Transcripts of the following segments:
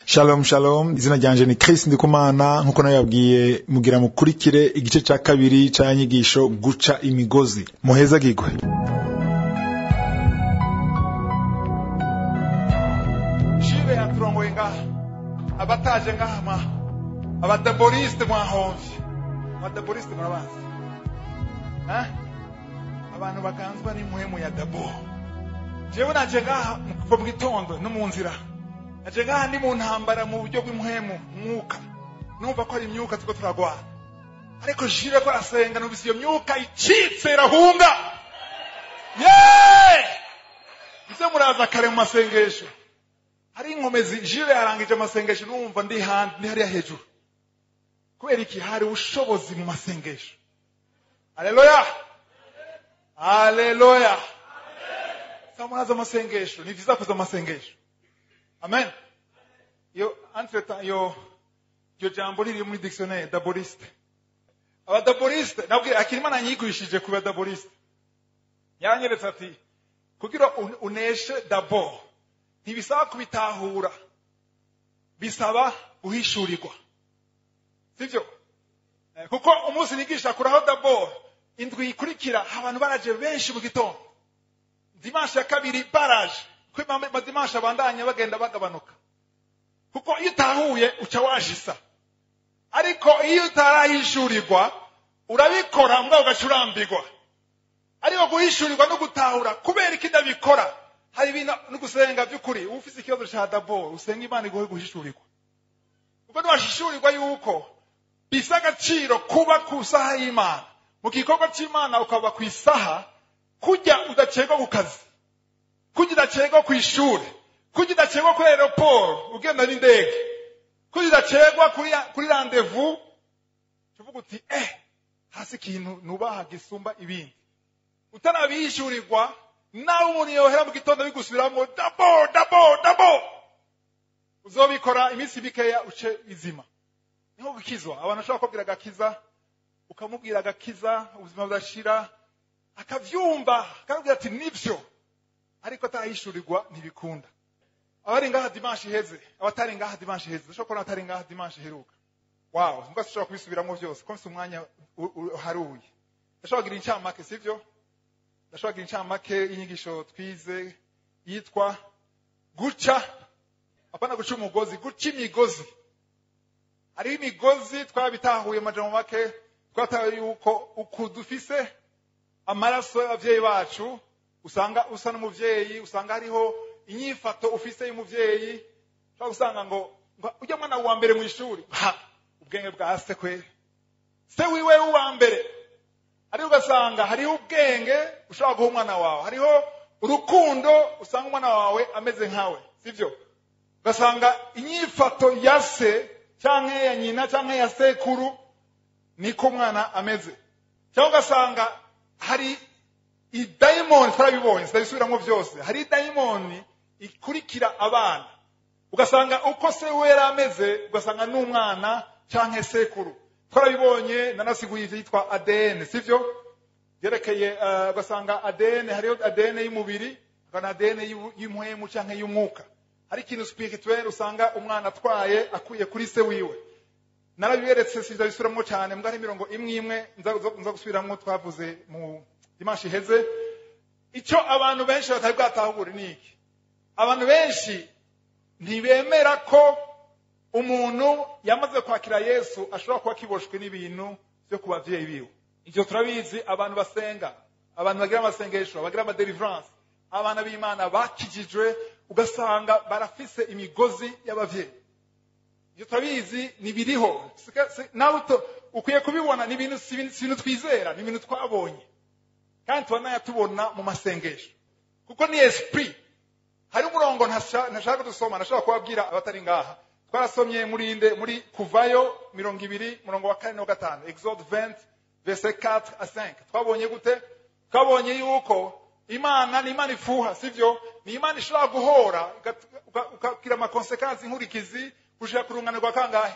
shalom shalom izina ryanje ni Chris Ndikumana nkuko nababwiye mugira mukurikire igice ca kabiri ca nyigisho guca imigozi muheza gigwe jibe yaturongoye ngaha abataje ngaha mwa abadaboriste mwahomvye abadaboriste murabazi Eh? abantu baganzwa n'impwemu ya dabo jewe naje ngaha kuva mu gitondo no mu nzira naje ngaha ndi mu ntambara mu buryo bw'impwemu mwuka numva ko ari imyuka turiko turagwana ariko jibe ko arasenga numvise iyo myuka icitse irahunga ye muze muraza kare mu masengesho hari inkomezi jire yarangije amasengesho numva ndi handi ndi hariya hejuru kubera iki hari ubushobozi mu masengesho haleluya haleluya samuraza amasengesho ni vyiza kuza amasengesho amen iyo entretemps iyo iyo jambo riri muri dictionnaire daboriste abadaboriste nabwira akirimana yigishije ku badaboriste yaranyeretse ati kugira un- uneshe dabord ntibisaba kubitahura bisaba guhishurirwa sibyo Eh, kuko umunsi nigisha kuraho dabord indwi ikurikira abantu baraje benshi mu gitondo dimanche ya kabiri baraje kuko ama- amadimanche abandanya bagenda bagabanuka kuko iyo utahuye uca wajisa ariko iyo utarahishurirwa urabikora mbwa ugaca urambirwa ariko guhishurirwa no gutahura kubera iki ndabikora hari ibintu no gusenga by'ukuri uba ufite ikibazo cya dabo usenga imana iguhe guhishurirwa kuko ntiwashishurirwa yuko bisa agaciro kuba ku isaha y'imana mu gikorwa cy'imana ukaba ku isaha kujya udacegwa ku kazi kujya udacegwa ku ishuri kujya udacegwa kuri aeroport ugenda n'indege kujya udacegwa kuri kuri randevu tuvuga uti eh hasi ikintu nubaha gisumba ibindi utanabishyurirwa nawe umuntu yohera mu gitondo bigusubiramo dabo dabo dabo uzobikora iminsi mikeya uce izima niho gukizwa abantu bashobora kubwira agakiza ukamubwira agakiza ubuzima budashira akavyumva akabwira ati nivyo ariko atahishurirwa ntibikunda abari ngaha dimanche iheze abatari ngaha dimanche iheze ndashobora kubona abatari ngaha dimanche iheruka wow mbwa sinshobora kubisubiramo byose ko mfite umwanya u- u- uharuye ndashobora kugira incamake sivyo ndashobora kugira incamake y'inyigisho twize yitwa guca apana guca umugozi guca imigozi hariho imigozi twabitahuye amajambo make twatahuye yuko uku dufise amaraso y'abavyeyi bacu usanga usa n'umuvyeyi usanga hariho inyifato ufise y'umuvyeyi ushobora gusanga ngo ngo ujya mwana wa mbere mu ishuri ha ubwenge bwa se kweri se wiwe w'uwa mbere ariko ugasanga hariho ubwenge ushobora guha umwana wawe hariho urukundo usanga umwana wawe ameze nkawe sibyo ugasanga inyifato ya se cyangwa ya nyina cyangwa ya sekuru niko umwana ameze cyangwa ugasanga hari idayimoni turabibonye sitabisubiramo byose hari idayimoni ikurikira abana ugasanga uko se we yari ameze ugasanga n'umwana cyangwa sekuru twarabibonye nanasiguye ivyo yitwa adn sivyo byerekeye eh, ugasanga adn hariho adn y'umubiri hakaba na adn y'u- y'umuhemu cyangwa y'umwuka hari ikintu spirituel usanga umwana atwaye akuye kuri se wiwe narabiberetse sizabisubiramo cyane mbwa ari mirongo imwe imwe nza nza gusubiramo twavuze mu dimanche iheze icyo abantu benshi batari bwatahure ni iki abantu benshi ntibemera ko umuntu yamaze kwakira yesu ashobora kuba akiboshwe n'ibintu byo ku bavyeyi biwe ibyo turabizi abantu basenga abantu bagira amasengesho bagira amadeliverance abana b'imana bakijijwe ugasanga barafise imigozi y'abavyeyi ibyo turabizi ntibiriho Sika- si- nawe uto- ukwiye kubibona ni ibintu si ibintu si ibintu twizera ni ibintu twabonye kandi tubanaya tubona mu masengesho kuko ni esprit hari umurongo ntasha- ntashaka dusoma nashobora kubabwira abatari ngaha twarasomye muri inde muri kuvayo mirongo ibiri murongo wa kane no gatanu exode 20 verset 4 à 5 twabonye gute twabonye yuko imana ni imana ifuha sivyo ni imana ishobora guhora igat- uka- ukagira amakonsekansi inkurikizi gushika ku rungano rwa kangahe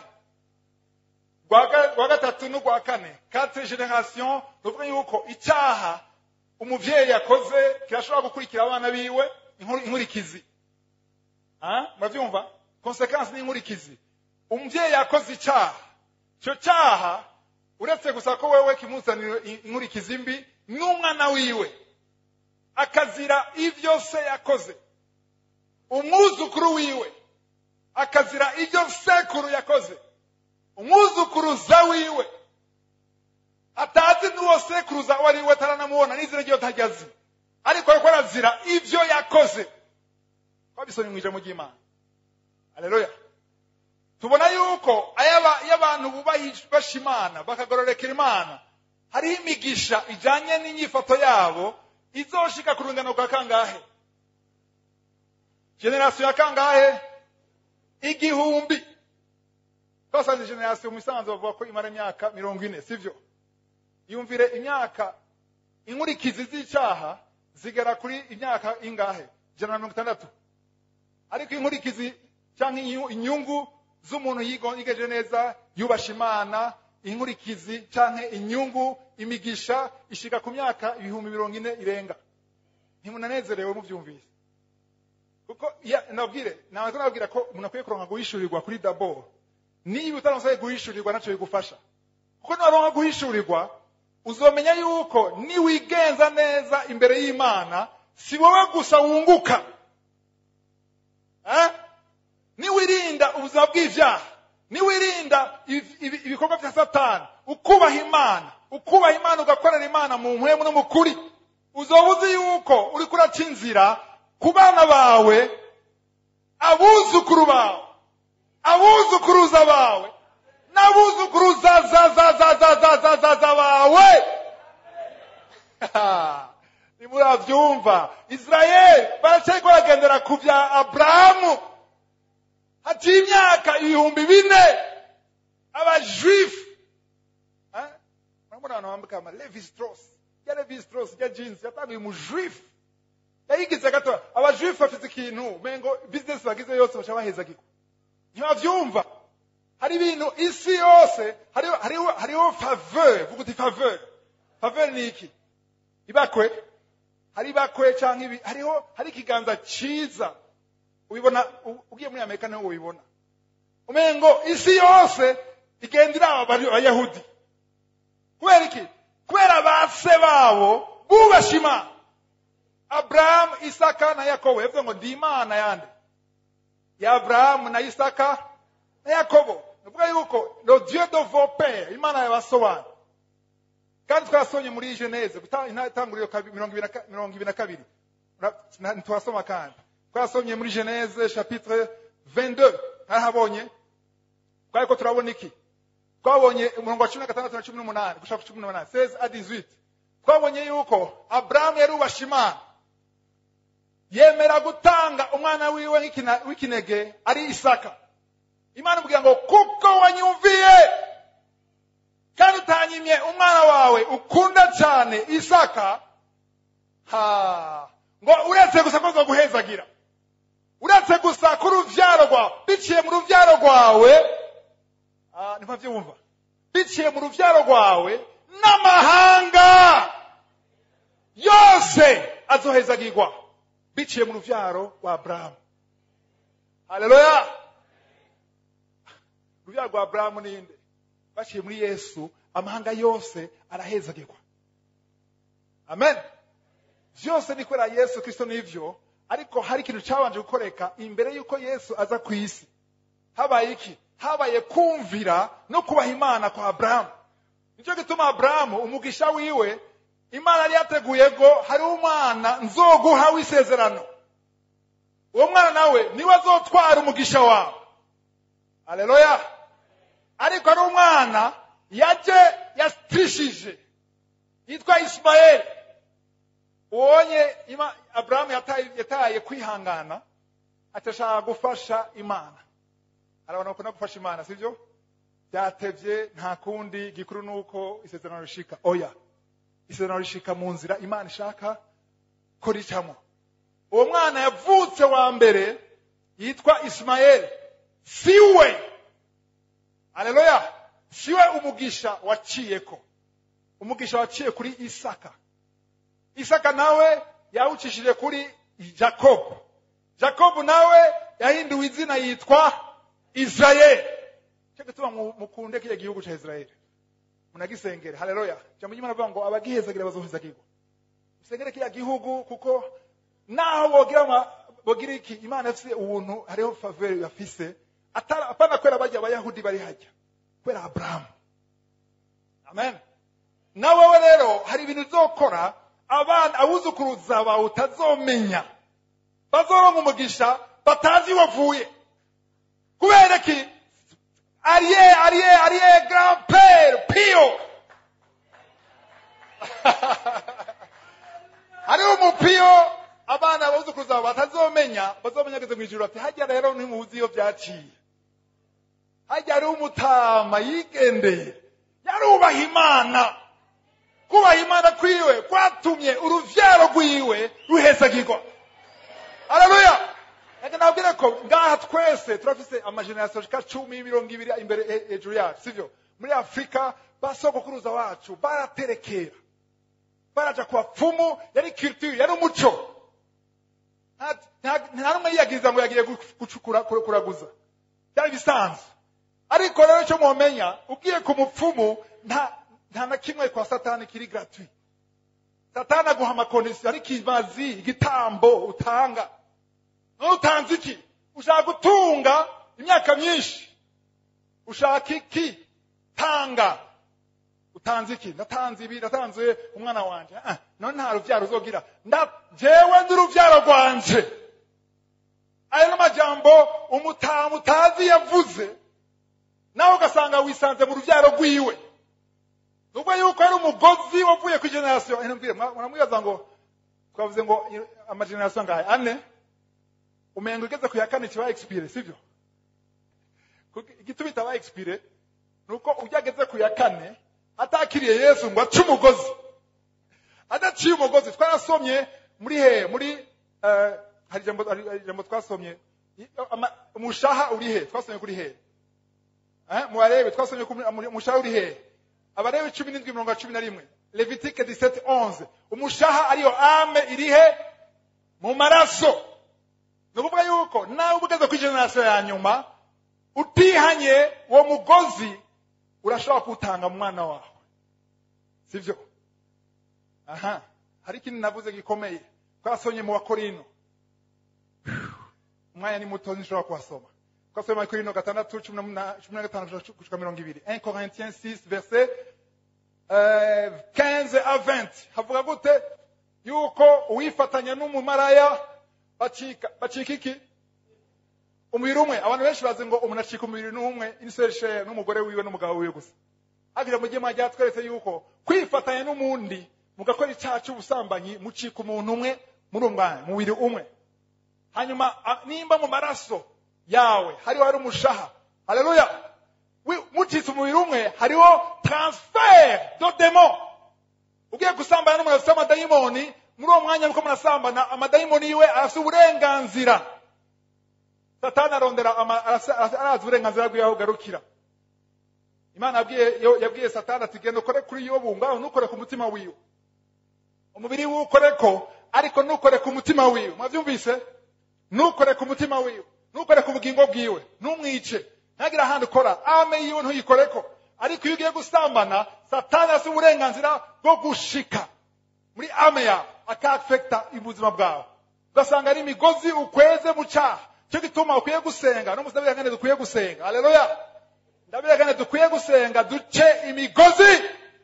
rwa ga- rwa gatatu n'urwa kane quatre generation ni ukuvuga yuko icyaha umuvyeyi yakoze kirashobora gukurikira abana biwe inkuru- inkurikizi Ah, muravyumva konsekansi n'inkurikizi umubyeyi yakoze icyaha icyo cyaha uretse gusa ko wewe kimuzanira inkurikizi mbi n'umwana wiwe akazira ibyo se yakoze umwuzukuru wiwe akazira ibyo sekuru yakoze umwuzukuruza wiwe atazi n'uwo sekuruza uwo ari we ataranamubona n'izina ryiwe atajyazi ariko ariko arazira ibyo yakoze twabisomye mu ijambo ry'imana aleluya tubona yuko iyo abantu bubasha imana bakagororokera imana hariho imigisha ijyanye n'inyifato yabo izoshika ku rungano rwa kangahe generasiyo ya kangahe igihumbi twasanze generasiyo mu isanzu bavuga ko imara imyaka mirongo ine sibyo yumvire imyaka inkurikizi z'icyaha zigera kuri imyaka ingahe ijana na mirongo itandatu ariko inkurikizi cyangwa inyungu z'umuntu yigeje neza yubasha imana inkurikizi cyangwa inyungu imigisha ishika ku myaka ibihumbi mirongo ine irenga ntimunanezerewe mubyumvise kuko nabwire ntabwo nabwira ko umuntu akwiye kuronka guhishurirwa kuri daboro niba utaramusaye guhishurirwa nacyo bigufasha kuko naronka guhishurirwa uzomenya yuko niwigenza neza imbere y'imana si wowe gusa wunguka niwirinda ubuzima bw'ibyaha niwirinda ibikorwa bya satani ukubaha imana ukubaha imana ugakorera imana mu mpwemu no mu kuri uzoba uzi yuko uri kuraca inzira ku bana bawe abuzukuru bawe abuzukuruza bawe n'abuzukuruza za za za za za za za za bawe nimurabyumva israel baracyariko baragendera ku bya aburahamu haciye imyaka ibihumbi bine abajuifu murabona abantu bambika ama levi strauss ya levi strauss ya jeans yatanguye umujuifu yayigize gato abajuifu bafite ikintu mengo bizinesi bagize yose baca bahezagirwa ntibabyumva hari ibintu isi yose hariho hariho hariho faveur vuga uti faveur faveur ni iki ibakwe hari ibakwe cyangwa ibi hariho hari ikiganza cyiza ubibona ugiye muri amerika niho ubibona umengo isi yose igenda iraba abayahudi kubera iki kubera ba se babo bubasha imana aburahamu isaka na yakobo yavuze ngo ndi imana yande ya aburahamu na isaka na yakobo bivuga yuko le dieu de vos pères imana yabasobanura kandi twasomye muri geneze itanguriro mirongo ibiri na kabiri ntitwasoma kandi twasomye muri geneze chapitre 22 narahabonye twari ko turabona iki twabonye umurongo wa cumi na gatandatu na cumi n'umunani gushaka ku cumi n'umunani seze a 18 twabonye yuko aburahamu yarubasha imana yemera gutanga umwana wiwe w'ikinege ari isaka imana imubwira ngo kuko wanyumviye kandi utanyimye umwana wawe ukunda cyane isaka ha ngo uretse gusa ko zo guhezagira uretse gusa ko urubyaro rwawe biciye mu rubyaro rwawe niba byumva biciye mu rubyaro rwawe n'amahanga yose azohezagirwa biciye mu rubyaro rwa aburahamu haleluya urubyaro rwa aburahamu ninde baciye muri yesu amahanga yose arahezagirwa amen byose ni kubera yesu kirisito n'ibyo ariko hari ikintu cyabanje gukoreka imbere y'uko yesu aza ku isi habaye iki habaye kumvira no kubaha imana kwa aburahamu nicyo gituma aburahamu umugisha wiwe imana yari yateguye ngo hari umwana nzoguha w'isezerano uwo mwana nawe niwe azotwara umugisha wawe aleluya ariko ari umwana yaje yatirishije yitwa isimayeli ubonye aburahamu yataye kwihangana atashaka gufasha imana hari abantu bakunda gufasha imana sibyo byatebye nta kundi gikuru ni uko isezerano rishika oya isezerano rishika mu nzira imana ishaka ko ricamo uwo mwana yavutse wa mbere yitwa isimayeli siwe aleluya siwe umugisha waciyeko umugisha waciye kuri isaka isaka nawe yawucishije kuri jakobo jakobu nawe yahinduwe izina yitwa israeli cyo gituma mu- mukunde kiriya gihugu cya israeli munagisengere haleluya jambo ry'imana avuga ngo abagihezagira bazohezagirwa musengere kiriya gihugu kuko naho bogira ama- bogira iki imana ifise ubuntu hariho faveri bafise atara- apana kubera bajya abayahudi bari hajya kubera aburahamu amen na wowe rero hari ibintu uzokora abana abuzukuruza bawe utazomenya bazoronka umugisha batazi wavuye kubera ki ariye ariye ariye grand pere pio hariho umupiyo abana babuzukuruza bawe batazomenya bazomenya ageze mu ijuru ati hajya rero ntimuzi iyo byaciye hajya hariho umutama yigendeye yarubaha imana kubaha imana kwiwe kwatumye uruvyaro rwiwe ruhezagirwa haleluya reka nabwire ko ngaha twese turafise amagenerasiyo ashika cumi mirongo ibiri imbere he- hejuru yacu sivyo muri afurika basogokuruza wacu baraterekera baraja ku bapfumu yari culture yari umuco Nta- nta- nta n'umwe yiyagiriza ngo yagiye gu- gucukura kura- kuraguza byari bisanzwe ariko rero icyo mwomenya ugiye ku mupfumu nta nta na kimwe kwa satani kiri gratuit satani aguha amakondisiyo ari kimazi igitambo utanga none utanze iki ushaka gutunga imyaka myinshi ushaka iki tanga utanze iki ndatanze ibi ndatanze umwana wanje ah, none nta ruvyaro uzogira nda jewe ndi uruvyaro rwanje ayo n'amajambo umutamu utazi yavuze nawe ugasanga wisanze mu rubyaro rwiwe nubwo yuko ari umugozi wavuye ku generasiyo mbwira muramwibaza ngo twavuze ngo amagenerasiyo ngahe ane umengo ugeze ku ya kane kiba expire sibyo Kuko igituma itaba expire ni uko ujya ageze ku ya kane atakiriye yesu ngo ace umugozi adaciye umugozi twarasomye muri he muri eh, hari ijambo hari ijambo twasomye I- ama- umushaha uri he twasomye kuri he Eh, mubarebe twasomye ku mu- umushaha uri hehe abarebe cumi n'indwi mirongo cumi na rimwe levitike 17 11 umushaha ariyo ame iri he mu maraso ni ukuvuga yuko nawe uba ugeze ku generasiyo ya nyuma utihanye uwo mugozi urashobora kuwutanga mu mwana wawe sibyo aha hari ikindi navuze gikomeye twasomye mu bakorino umwanya ni muto nishobora kuhasoma twasomye mu bakorino gatandatu cumi na- cumi na gatanu gushika mirongo ibiri 1 corinthiens 6 verset euh, 15 à 20 havuga gute yuko uwifatanya n'umumaraya bacika bacika iki umubiri umwe abantu benshi bazi ngo umuntu acika umubiri n'umwe inserishe n'umugore wiwe n'umugabo wiwe gusa hagira mu gihe mwajya tweretse yuko kwifatanya n'umundi mugakora icyaha cy'ubusambanyi mucika umuntu umwe muri umwanya mubiri umwe hanyuma a- nimba mu maraso yawe hariho hari umushaha haleluya Wi- mucitse umubiri umwe hariho transfer do demo ugiye gusambana n'umuntu afite amadayimoni muri uwo mwanya nuko murasambana amadayimoni yiwe afite uburenganzira satani arondera ama- arasa- arasa- arazi uburenganzira bwiwe aho ugarukira imana yabwiye yo- yabwiye satani ati genda ukore kuri yobu ngaho ntukore ku mutima wiwe umubiri wiwe ukoreko ariko ntukore ku mutima wiwe mwabyumvise ntukore ku mutima wiwe ntukore ku bugingo bwiwe ntumwice ntagire ahandi ukora ame yiwe ntuyikoreko ariko iyo ugiye gusambana satani afite uburenganzira bwo gushika muri ame yawe akafekita ubuzima bwawe ugasanga ari imigozi ukweze mu cyaha cyo gituma ukwiye gusenga no musabira kandi dukwiye gusenga haleluya ndabira kandi dukwiye gusenga duce imigozi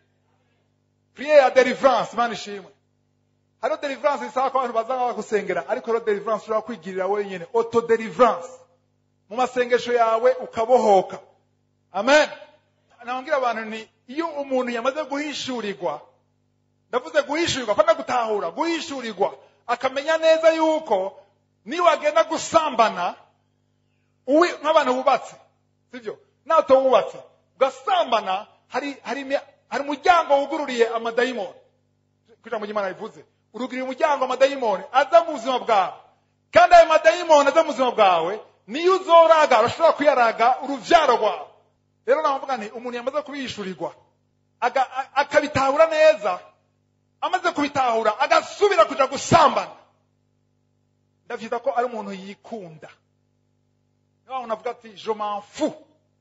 priere ya deliverance imana ishimwe hariho deliverance isaba ko abantu bazaba bagusengera ariko hariho deliverance ushobora kwigirira wenyine auto deliverance mu masengesho yawe ukabohoka amen nababwira abantu ni iyo umuntu yamaze guhishurirwa ndavuze guhishurirwa apana gutahura guhishurirwa akamenya neza yuko niwagenda gusambana uwi nk'abantu bubatse sibyo nato wubatse ugasambana hari hari imi- hari umuryango wugururiye amadayimoni kugira ngo imana bivuze urugurira umuryango amadayimoni aza mu buzima bwawe kandi ayo madayimoni aza mu buzima bwawe niyo uzoraga urashobora kuyaraga uruvyaro rwawe rero navuga nti umuntu yamaze kubishurirwa aga- a- akabitahura neza amaze kubitahura agasubira kuja gusambana ndavyita ko ari umuntu yikunda niyo muntu avuga ati je m'en fous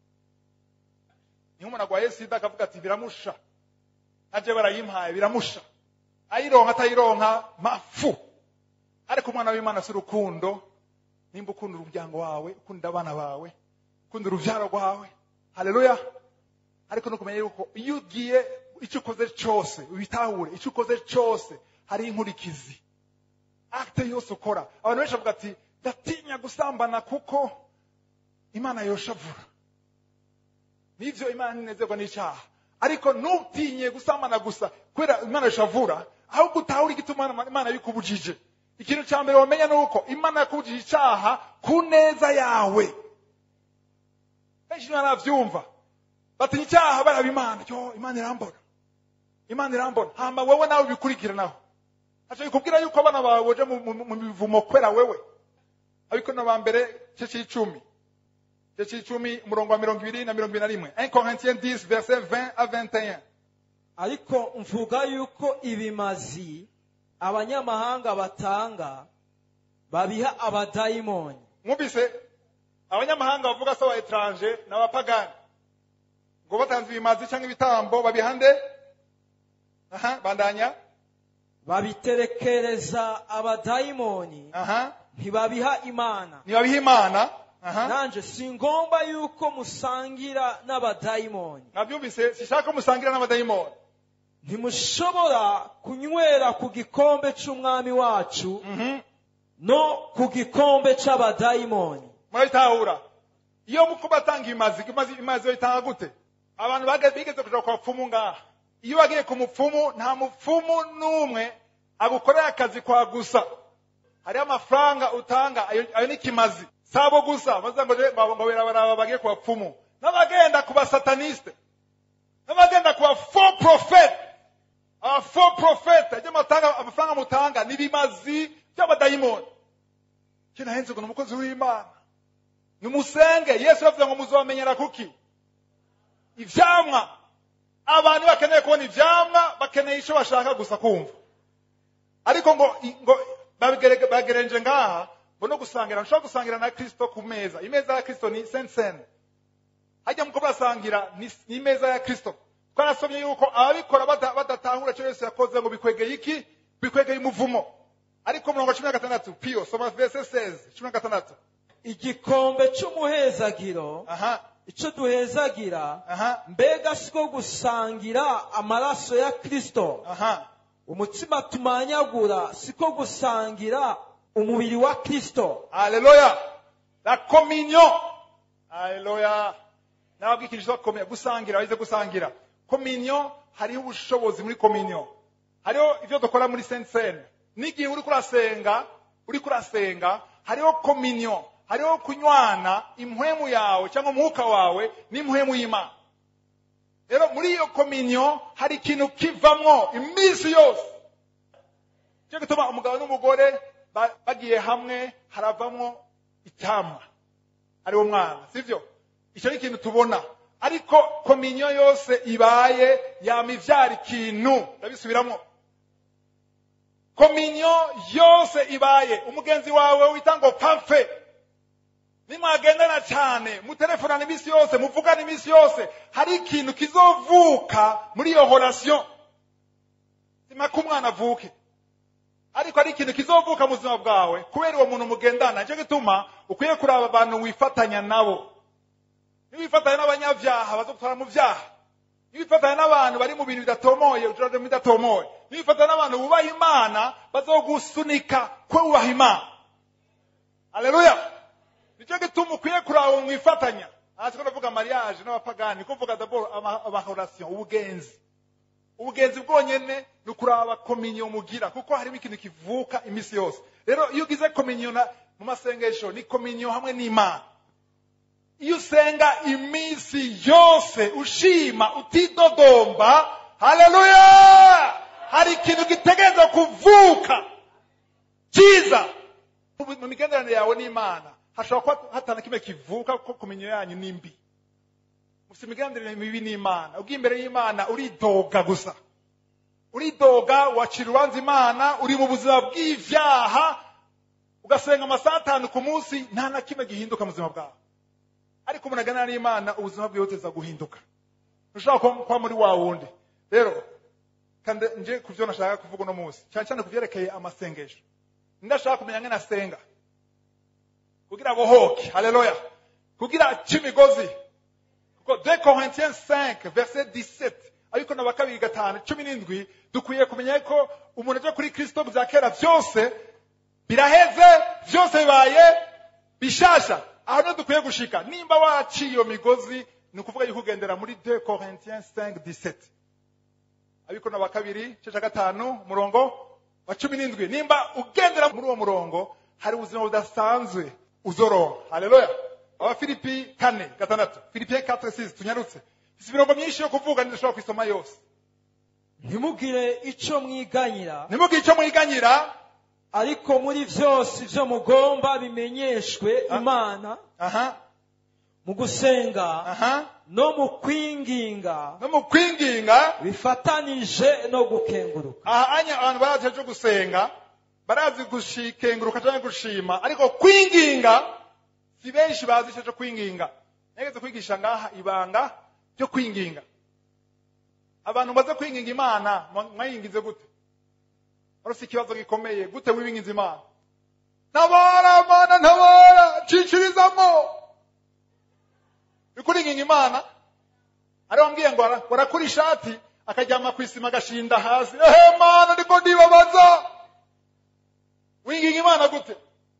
niyo umuntu agwaye sida akavuga ati biramusha naje barayimpaye biramusha ayironka atayironka mafu ariko umwana w'imana si urukundo nimba ukunda umuryango wawe ukunda abana bawe ukunda urubyaro rwawe haleluya ariko no kumenya yuko iyo ugiye icyo ukoze cyose ubitahure icyo ukoze cyose hari inkurikizi akite yose ukora abantu benshi bavuga ati ndatinya gusambana kuko imana yoshavura nivyo imana ntinezerwa n'icyaha ariko ntutinye gusambana gusa kubera imana yoshavura ahubwo utahure igituma imana yikubujije ikintu cya mbere wamenya ni uko imana yakubujije icyaha ku neza yawe benshi ntibaravyumva batinya icyaha baraba imana yo imana irambona imana irambona hama wewe nawe ubikurikiranaho aca bikubwira yuko abana bawe boje mu- mu mu mivumo kwera wewe abikono ba mbere cyo c'icumi cyo c'icumi umurongo wa mirongo ibiri na mirongo ibiri na rimwe 1 Corinthiens 10 verset 20 à 21 ariko mvuga yuko ibimazi abanyamahanga batanga babiha abadayimoni mwumvise abanyamahanga bavuga se aba etranje n'abapagani ngo batanze ibimazi cyangwa ibitambo babihande aha bandanya babiterekereza abadayimoni aha ntibabiha imana ntibabiha imana aha nanje si ngomba yuko musangira n'abadayimoni mwabyumvise sishaka musangira n'abadayimoni ntimushobora kunywera ku gikombe cy'umwami wacu Mhm. no ku gikombe cy'abadayimoni murabitahura iyo muko batanga ibimazi imazi imazi bayitanga gute abantu bage- bigeze kuja kwa pfumu ngaha iyo wagiye ku mupfumu nta mupfumu n'umwe agukorera akazi kwa gusa hariho amafaranga utanga ayo ayo ni kimazi sabo gusa baza ngo je- ngo birabaraba bagiye ku bapfumu n'abagenda ku basataniste n'abagenda ku ba faux prophète aba faux prophète ajya matanga amafaranga mutanga ni bimazi by'abadayimoni kina henze ngo ni umukozi w'imana nimusenge yesu yavuze ngo muzobamenyera kuki ivyamwa abantu bakeneye kubona ivyamwa bakeneye ico bashaka gusa kumva ariko ngo ngo babigere- bagerenje ngaha ngo no gusangira nshobora gusangira na kristo ku meza imeza ya kristo ni saint saint hajya muko basangira ni ni imeza ya kristo twarasomye yuko ababikora bada- badatahura icyo yesu yakoze ngo bikwegeye iki bikwegeye umuvumo ariko murongo cumi na gatandatu piyo soma verse 16 cumi na gatandatu igikombe cy'umuhezagiro aha icyo duhezagira aha mbega siko gusangira amaraso ya kristo aha umutima tumanyagura siko gusangira umubiri wa kristo Alléluia. La communion. Alléluia. Nababwiye ikintu cyitwa communion. Gusangira, bize gusangira. Communion, hariho ubushobozi muri communion. Hariho ivyo dukora muri Saint Seine. N'igihe uri kurasenga, uri kurasenga, hariho communion. Hariho kunywana impwemu yawe cyangwa umwuka wawe n'impwemu y'Imana. Rero muri iyo communion hari ikintu kivamwo iminsi yose. cyo gituma umugabo n'umugore ba- bagiye hamwe haravamwo icyamwa ariwo mwana sivyo icyo ni ikintu tubona ariko kominyo yose ibaye yama ivyara ikintu ndabisubiramo kominyo yose ibaye umugenzi wawe wita ngo pamfe nimwagendana cyane mutelefonana iminsi yose muvugana iminsi yose hari ikintu kizovuka muri iyo horasiyo simaka umwana avuke ariko ari ikintu kizovuka mu buzima bwawe kubera uwo muntu mugendana nicyo gituma ukwiye kuraba abantu wifatanya nabo niwifatanya n'abanyabyaha bazogutwara mu byaha niwifatanya n'abantu bari mu bintu bidatomoye ujurane mu bidatomoye niwifatanya n'abantu bubaha imana bazogusunika ko wubaha imana aleluya nicyo gituma ukwiye kuraba uwo mwifatanya aha siko ndavuga mariage n'abapagani niko mvuga dabord ama- amahorasiyo ubugenzi ubugenzi bwonyene ni ukuraba kominyo mugira kuko harimo ikintu kivuka iminsi yose rero iyo ugize kominyo na- mu masengesho ni kominyo hamwe n'imana iyo usenga iminsi yose ushima utidodomba haleluya hari ikintu gitegereza kuvuka cyiza mu mu migenderanire yawe n'imana hashobora kuba hatana kimwe kivuka kuko kominyo yanyu ni mbi mufite imigenderanire mibi n'imana ubwo imbere y'imana uridoga gusa uridoga wacira urubanza imana uri mu buzima bw'ivyaha ugasenga amasaha atanu ku munsi nta na kimwe gihinduka mu buzima bwawe ariko umuntu aganira n'imana ubuzima bwiwe buteza guhinduka ntushobora kuba kuba muri wa wundi rero kandi nje ku byo nashaka kuvuga uno munsi cyane cyane ku byerekeye amasengesho ndashaka kumenya ngene asenga kugira bohoke haleluya kugira ace imigozi kuko 2 Corinthiens 5 verset 17 ariko na bakabiri gatanu cumi n'indwi dukwiye kumenya ko umuntu aje kuri kristo bya kera byose biraheze byose bibaye bishasha aho niho dukwiye gushika nimba waciye iyo migozi ni ukuvuga yuko ugendera muri 2 Corinthiens 5 17 ariko na bakabiri cya gatanu umurongo wa cumi n'indwi nimba ugendera muri uwo murongo hari ubuzima budasanzwe uzoronka haleluya abafilipi kane gatandatu filipiye 4 6 tunyarutse ifite imirongo myinshi yo kuvuga ntidashobora kuyisoma yose ntimugire icyo mwiganyira nimugire icyo mwiganyira ariko muri byose ibyo mugomba bimenyeshwe Ah. imana aha mu gusenga aha no mu kwinginga no mu kwinginga bifatanije no gukenguruka aha anya abantu barazi cyo gusenga barazi gushikenguruka cyangwa gushima ariko kwinginga si benshi bazi icyo cyo kwinginga nageze kwigisha ngaha ibanga ryo kwinginga abantu baze kwinginga imana mwa- mwayingize gute ariko si ikibazo gikomeye gute wibinginze imana ntabara mana ntabara cikirizamo ikuringinga imana ari wambwiye ngo ara- warakura ishati akaryama ku isima agashinda hasi ehe mana ndiko ndibabaza winginga imana gute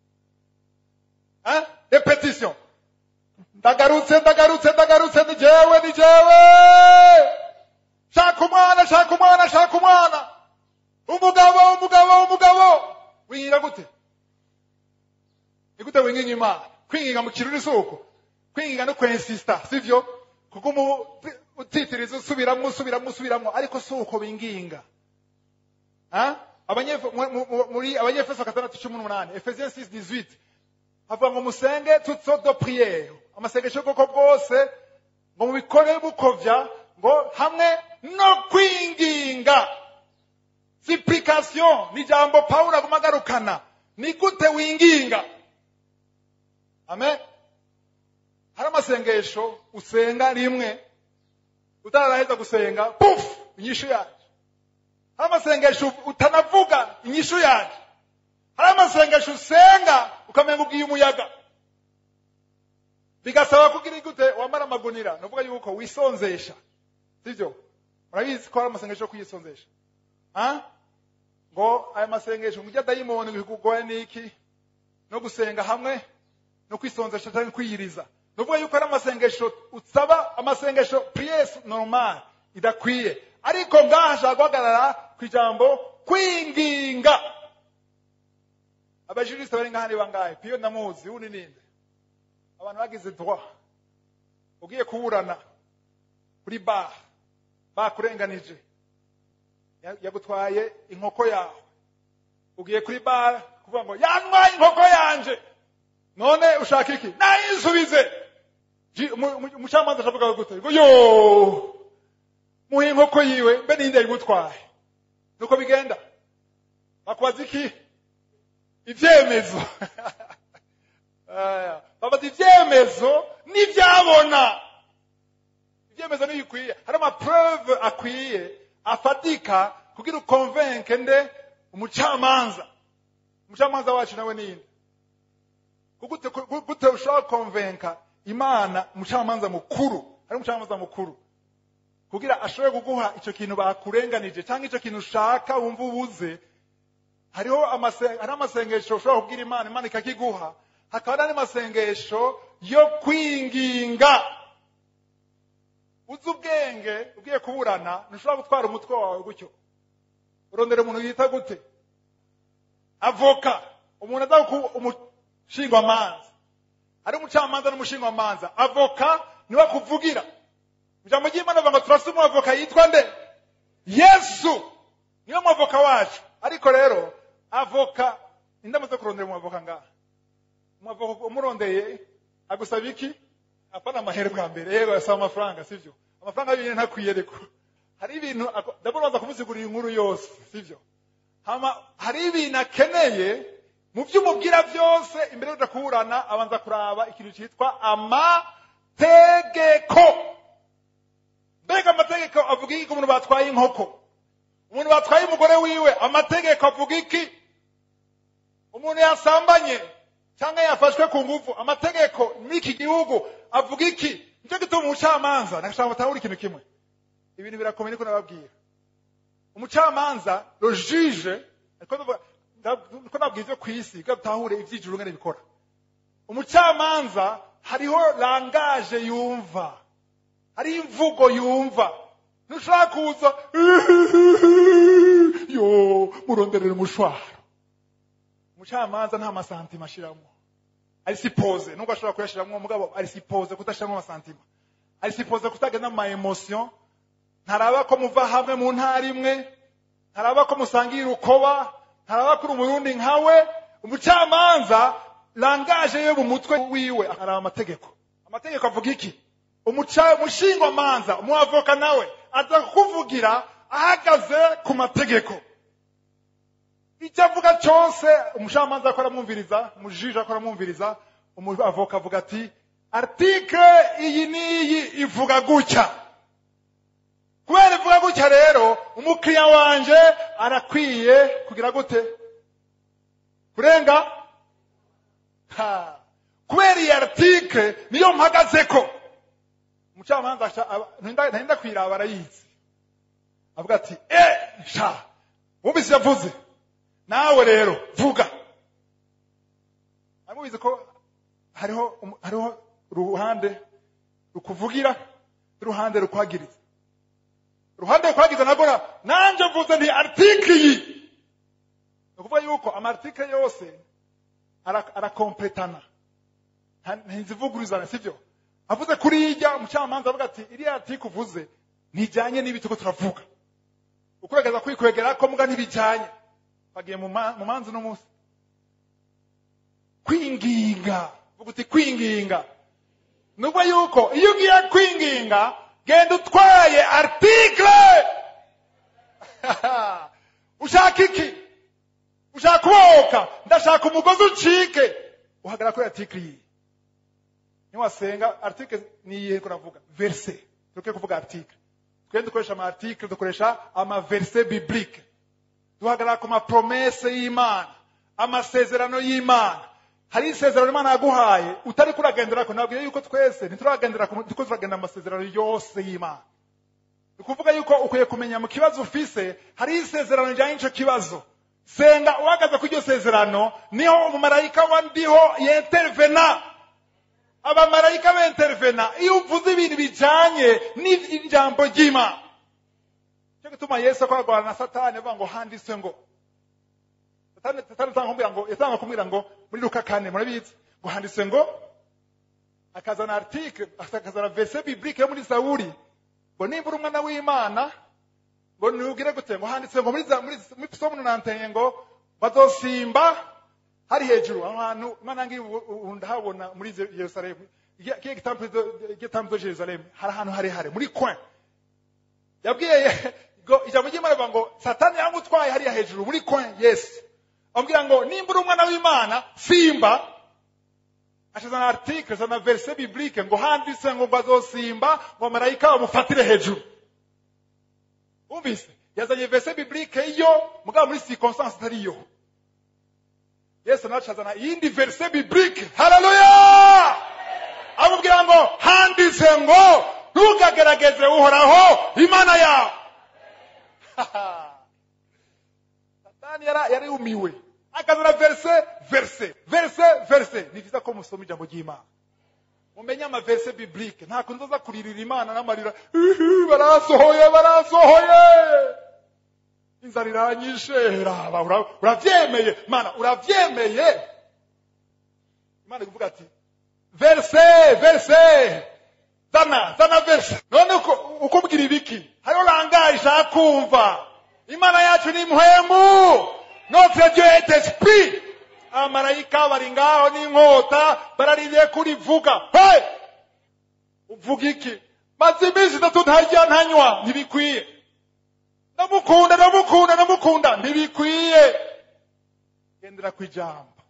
Eh? repetition ndagarutse ndagarutse ndagarutse ni jewe ni jewe shaka umwana shaka umwana shaka umwana umugabo umugabo umugabo winginga gute ni gute winginga imana kwinginga mu kiruri si uko kwinginga no kwensista sivyo kuko umu utitiriza usubiramo usubiramo usubiramo ariko si uko binginga Ah? Abanyef- mu- mu- mu- muri abanyefeso gatandatu cumi n'umunani efesiens 6 18 havuga ngo musenge toutes sortes de prières amasengesho y'ubwoko bwose ngo mubikore bukovya ngo hamwe no kwinginga supplication ni ijambo pawulo aguma agarukana ni gute winginga amen hari amasengesho usenga rimwe utararaheza gusenga puf inyishu yaje hari amasengesho utanavuga inyishu yaje hari amasengesho usenga ukamenya ubwiye umuyaga bigasaba kugira gute wambara amagunira ni ukuvuga yuko wisonzesha sibyo murabizi ko hari amasengesho yo kuyisonzesha Ah? ngo aya masengesho ngo ujya dayimoni ngo ikugoye n'iki no gusenga hamwe no kwisonzesha cyangwa kwiyiriza ni ukuvuga yuko ari amasengesho usaba amasengesho priere normal idakwiye ariko ngaha ashaka guhagarara ku ijambo kwinginga abajurisite bari ngaha ni bangahe piyo ndamuzi wundi ninde abantu bagize droit ugiye kuburana kuri bar bakurenganije Ya- yagutwaye inkoko yawe ugiye kuri bar kuvuga ngo yantwaye inkoko yanje none ushaka iki nayisubize Ji- umu- umu- umucamanza ashavuga gute ngo yo muhe inkoko yiwe mbe ninde yigutwaye nuko bigenda bakubaza iki ibyemezo Aya, babaza ibyemezo n'ibyabona ibyemezo ntibikwiye hari amapreuve akwiye afatika kugira ukonvenke nde umucamanza umucamanza wacu nawe ninde Kugute- ku- gute ushobora konvenka imana umucamanza mukuru hari umucamanza mukuru kugira ashobore kuguha icyo kintu bakurenganije cyangwa icyo kintu ushaka wumva ubuze hariho amase- hari amasengesho ushobora kubwira imana imana ikakiguha hakaba n'andi masengesho yo kwinginga uzi ubwenge ugiye kuburana ntushobora gutwara umutwe wawe gutyo urondera umuntu yita gute avoka umuntu aza ku umushingwamanza ari umucamanza n'umushingwamanza avoka niwe akuvugira ijambo ry'imana avuga ngo turafite umwavoka yitwa nde yesu niwe mwavoka wacu ariko rero avoka indamaze kurondera umwavoka ngaha umwavoka umurondeye agusaba iki apana amahera bwa mbere yego asaba amafaranga sivyo amafaranga y'ibintu ntakwiye ariko hari ibintu ako- ndabona baza kumuzigurira inkuru yose sivyo hama hari ibintu akeneye mu byo umubwira byose imbere yo kuburana abanza kuraba ikintu cyitwa amategeko mbega amategeko avuga iki ku muntu batwaye inkoko umuntu batwaye umugore wiwe amategeko avuga iki umuntu yasambanye cyangwa yafashwe ku ngufu amategeko n'iki gihugu avuga iki nicyo gituma umucamanza nashaka batahura ikintu kimwe ibintu birakomeye niko nababwira umucamanza le juge ariko ndavuga- nda- niko nabwira ibyo ku isi kugira dutahure iby'ijuru ngene bikora umucamanza hariho langaje yumva hariho imvugo yumva ntushobora kuza yo muronderera umushwaro umucamanza nta masantima ashiramo ari sipoze nubwo ashobora kuyashiramo mugabo ari sipoze kudashiramo amasantima ari sipoze kutagenda ama emotion ntaraba ko muva hamwe mu ntara imwe ntaraba ko musangira urukoba ntaraba ko uri umurundi nkawe umucamanza langaje yo mu mutwe wiwe hari amategeko amategeko avuga iki Umuca- umushingwamanza umuavoka nawe aza kukuvugira ahagaze ku mategeko icyo avuga cyose umucamanza akora amwumviriza umujiji akora amwumviriza umuavoka avuga ati article iyi n'iyi ivuga gutya kubera ivuga gutya rero umukiriya wanje arakwiye kugira gute kurenga ha kubera iyi article niyo mpagazeko umucamanza aca- aba- ntinda ntinda kwiraba arayizi avuga ati eh sha wumvise yavuze nawe rero vuga amubizi ko hariho umu- hariho uruhande rukuvugira n'uruhande rukwagiriza uruhande rukwagiriza nabwo na- nanje mvuze nti article iyi ni ukuvuga yuko amarticle yose ara- arakompletana Nta- ntizivugururizana sibyo avuze kuri ijya umucamanza avuga ati iriya article uvuze ntijyanye n'ibi turiko turavuga ukurageza kwikwegera ko muga ntibijyanye bagiye mu ma- mu manza uno munsi kwinginga vuga uti kwinginga nubwo yuko iyo ugiye kwinginga genda utwaye article ushaka iki ushaka kubohoka ndashaka umugozi ucike uhagarara kuri article iyi niwasenga article ni iyihe kuravuga verse tuke kuvuga article twe dukoresha ama article dukoresha ama verse biblique duhagarara ku mapromese y'imana amasezerano y'imana hari isezerano imana yaguhaye utari kuragenderako nabwiye yuko twese ntituragendera ku- turiko turagenda mu masezerano yose y'imana ni ukuvuga yuko ukwiye kumenya mu kibazo ufise hari isezerano rijyanye n'ico kibazo senga uhagaze kuri iryo sezerano niho umumarayika wa ndiho yentervena abamarayika bentervena iyo uvuze ibintu bijyanye n'ijambo ry'imana cyo gituma yesu akoragwana na satani avuga ngo handitswe ngo satani satani atanga kumubwira ngo yatanga kumubwira ngo muri luka kane murabizi ngo handitswe ngo akazana article akazana verse biblique yo muri zaburi ngo nimba uri umwana w'imana ngo nubwire gute ngo handitswe ngo muri za- muri muri psalm nanteye ngo bazosimba hari hejuru aho hantu imana ngiye ubu- ubu ndahabona muri Ze- yerusalemu kiye gitambo de jerusalemu hari ahantu harehare muri coin yabwiye ngo ijambo ry'imana rivuga ngo satani yamutwaye hariya hejuru muri coin yesu amubwira ngo nimba uri umwana w'imana simba ashizana article zana verse biblique ngo handitse ngo bazosimba ngo marayika bamufatire hejuru umvise yazanye verse biblique yo mugabo muri circonstance itari yo yesu nawe azana iyindi verse biblique haleluya amubwira ngo handitse ngo ntukagerageze uhoraho imana yawe satani yara- yarumiwe akazana verse verse verse verse ni byiza ko musoma ijambo ry'imana mumenye amaverse biblique nta kuntu uza kuririra imana n'amarira "Ihi, barasohoye barasohoye inzara iranyishe raba ura- uravyemeye mana uravyemeye imana ikuvuga ati verse verse zana zana verse none uko- ukubwira ibiki hariho langaje ishaka kumva imana yacu ni mpwemu notre dieu est esprit abamarayika bari ngaho n'inkota bararindiriye kurivuga hey! uvuga iki maze iminsi itatu ntarya ntanywa ntibikwiye ndamukunda ndamukunda ndamukunda ntibikwiye gendera ku ijambo